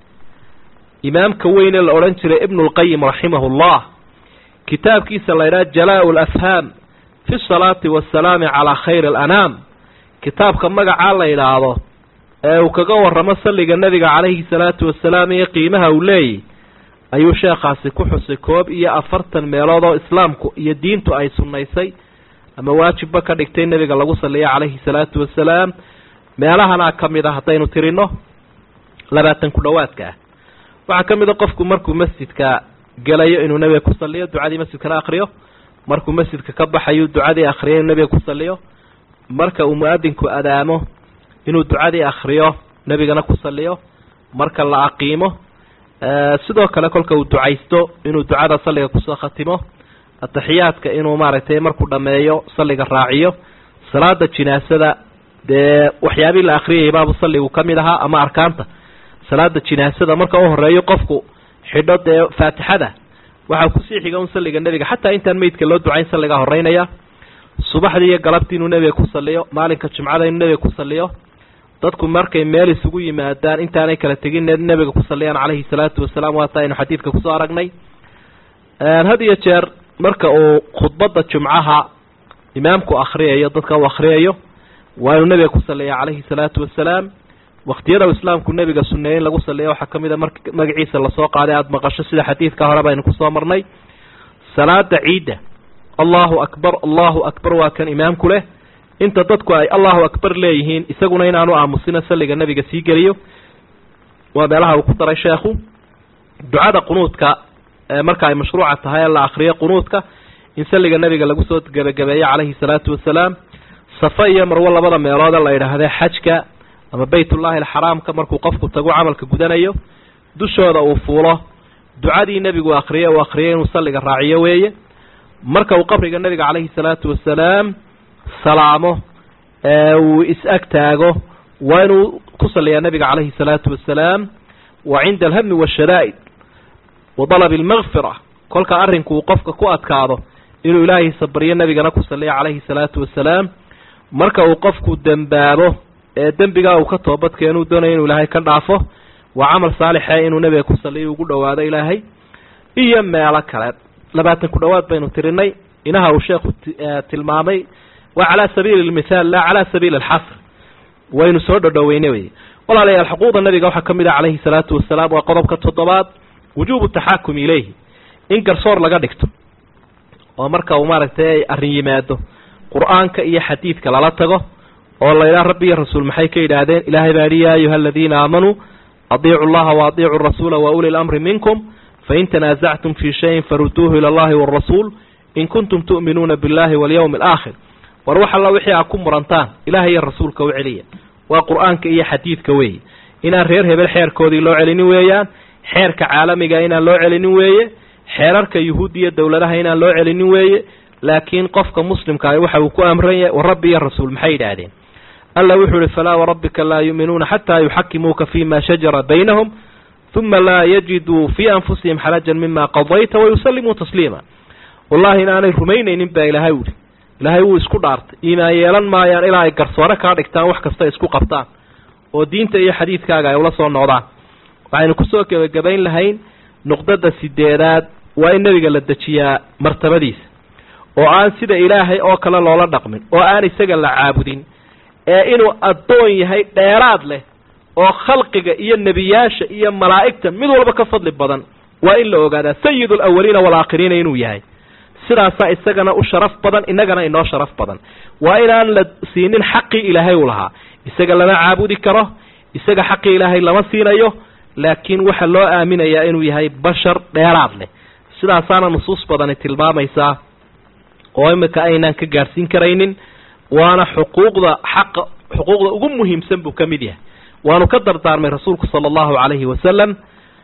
imaamka weyne la odhan jiray ibnulqayim raximahullah kitaabkiisa la ydhaha jalaa lafhaam fi salaati wasalaami calaa khayri alanaam kitaabka magacaa la yidhaahdo ee uu kaga warramo salliga nebiga calayhi salaatu wasalaam iyo qiimaha uu leeyahy ayuu sheekhaasi ku xusay koob iyo afartan meelood oo islaamku iyo diintu ay sunnaysay ama waajibba ka dhigtay nebiga lagu salliya calayhi salaatu wasalaam meelahanaa ka mid a haddaynu tirino labaatan ku dhowaadka ah waxaa ka mid a qofku markuu masjidka gelayo inuu nebiga ku salliyo ducadii masjidkana akriyo markuu masjidka ka baxayo ducadii akriyo inuu nebiga ku salliyo marka uu mu-adinku adaamo inuu ducadii akriyo nebigana ku salliyo marka la aqiimo sidoo kale kolka uu ducaysto inuu ducada salliga kusoo khatimo ataxiyaadka inuu maaragtay markuu dhammeeyo salliga raaciyo salaada jinaasada dee waxyaabihii la akriyayay baabu salligu ka mid ahaa ama arkaanta salaada jinaasada marka u horeeyo qofku xidho dee faatixada waxaa kusii xiga un salliga nebiga xataa intaan meydka loo ducayn salligaa horeynaya subaxdii iyo galabtii inuu nebiga ku salliyo maalinka jumcada inuu nebiga ku salliyo dadku markay meel isugu yimaadaan intaanay kala tegin nebiga ku salliyaan calayhi salaatu wasalaam waata aynu xadiidka kusoo aragnay had iyo jeer marka uu khudbadda jumcaha imaamku akhriyayo dadka uu akhriyayo waa inuu nebiga ku salliya calayhi salaatu wasalaam waktiyada u islaamku nebiga suneeyey in lagu salliya waxaa ka mid a mar magaciisa lasoo qaaday aada maqasho sida xadiidka hore baynu kusoo marnay salaada ciidda allahu akbar allahu akbar waa kan imaamku leh inta dadku ay allahu akbar leeyihiin isaguna inaanu aamusina salliga nebiga sii geliyo waa meelaha uu ku daray sheekhu ducada qunuudka marka ay mashruuca tahay ee la akriyo qunuudka in salliga nebiga lagu soo gebagabeeyo calayhi salaatu wasalaam safa iyo marwo labada meeloode la yidhaahde xajka ama baytullaahi alxaraamka markuu qofku tagu camalka gudanayo dushooda uu fuulo ducadii nebigu akhriyey uu akhriyay inuu salliga raaciyo weeye marka uu qabriga nebiga calayhi salaatu wasalaam salaamo ee uu is-ag taago waa inuu ku salliyaa nebiga calayhi salaatu wasalaam wa cinda alhami waashadaa'id wa dalabi almakfira kolka arrinku uu qofka ku adkaado inuu ilaahiisa baryo nebigana ku salliya calayhi salaatu wasalaam marka uu qofku dembaabo ee dembigaa uu ka toobadkeenuu doonayo inuu ilaahay ka dhaafo waa camal saalixe inuu nebiga ku salliyo ugu dhowaado ilaahay iyo meelo kale labaatan ku dhowaad baynu tirinay inaha uu sheekhu tilmaamay waa calaa sabiili lmithaal laa calaa sabiili alxasr waynu soo dhodhoweynay wey walaalayaal xuquuqda nabiga waxaa ka mid ah calayhi salaatu wasalaam waa qodobka toddobaad wujuubu taxaakum ilayhi in garsoor laga dhigto oo marka uu maaragtay arrin yimaado qur-aanka iyo xadiidka lala tago oo la yidhaha rabbi iyo rasuul maxay ka yidhaahdeen ilaahay baa yihi yaa ayuha aladiina aamanuu adiicu llaha wa adiicu rasuula wa uli lamri minkum fain tanaasactum fii shayin faruduuhu ila allahi waalrasuul in kuntum tu'minuuna billahi walyawmi alaakhir war wax alla wixii aa ku murantaan ilahay iyo rasuulka u celiya waa qur-aanka iyo xadiidka weeye inaan reer hebel xeerkoodii loo celinin weeyaan xeerka caalamiga inaan loo celinin weeye xeerarka yuhuud iyo dowladaha inaan loo celinin weeye laakiin qofka muslimka waxa uu ku amran yahay wa rabbi iyo rasuul maxay yidhaahdeen alla wuxuu ihi falaa warabbika laa yu'minuuna xataa yuxakimuuka fima shajara baynahum uma laa yajiduu fii anfusihim xarajan mima qadayta wayusallimuu tasliima wallahi inaanay rumaynaynin baa ilaahay uhi ilaahay wuu isku dhaartay iimaan yeelan maayaan ilaa ay garsoore kaa dhigtaan wax kasta isku qabtaan oo diinta iyo xadiidkaaga ay ula soo noqdaan waxaynu kusoo gebagabayn lahayn nuqdada sideedaad waa in nebiga la dejiyaa martabadiisa oo aan sida ilaahay oo kale loola dhaqmin oo aan isaga la caabudin ee inuu addoon yahay dheeraad leh oo khalqiga iyo nebiyaasha iyo malaa'igta mid walba ka fadli badan waa in la ogaadaa sayid alawaliina waalaakhiriina inuu yahay sidaasaa isagana u sharaf badan innagana inoo sharaf badan waa inaan la siinin xaqii ilaahay u lahaa isaga lama caabudi karo isaga xaqii ilaahay lama siinayo laakiin waxaa loo aaminayaa inuu yahay bashar dheeraad leh sidaasaana nusuus badani tilmaamaysaa oo imika aynaan ka gaadhsiin karaynin waana xuquuqda xaqa xuquuqda ugu muhiimsan buu ka mid yahay waanu ka dardaarmay rasuulku sala allahu calayhi wasalam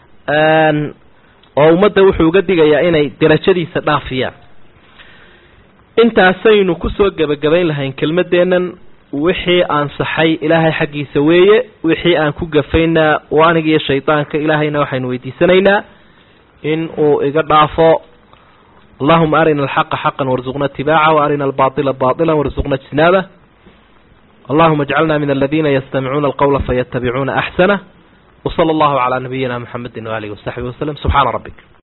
oo ummadda wuxuu uga digayaa inay derajadiisa dhaafiyaan intaasaynu kusoo gebagabayn lahayn kelmadeennan wixii ansaxay ilaahay xaggiisa weeye wixii aan ku gafaynaa oo aniga iyo shaydaanka ilaahayna waxaynu weydiisanaynaa in uu iga dhaafo allahuma arina alxaqa xaqan warzuqna itibaaca waarina albaطila baطila warzuqna ijtinaabah allahuma اjcalna min aladina yastamicuuna alqawla fayatabicuuna axsanah wslى allahu calى nabiyina mxamedi waalihi wasaxbi waslm subxaana rabbik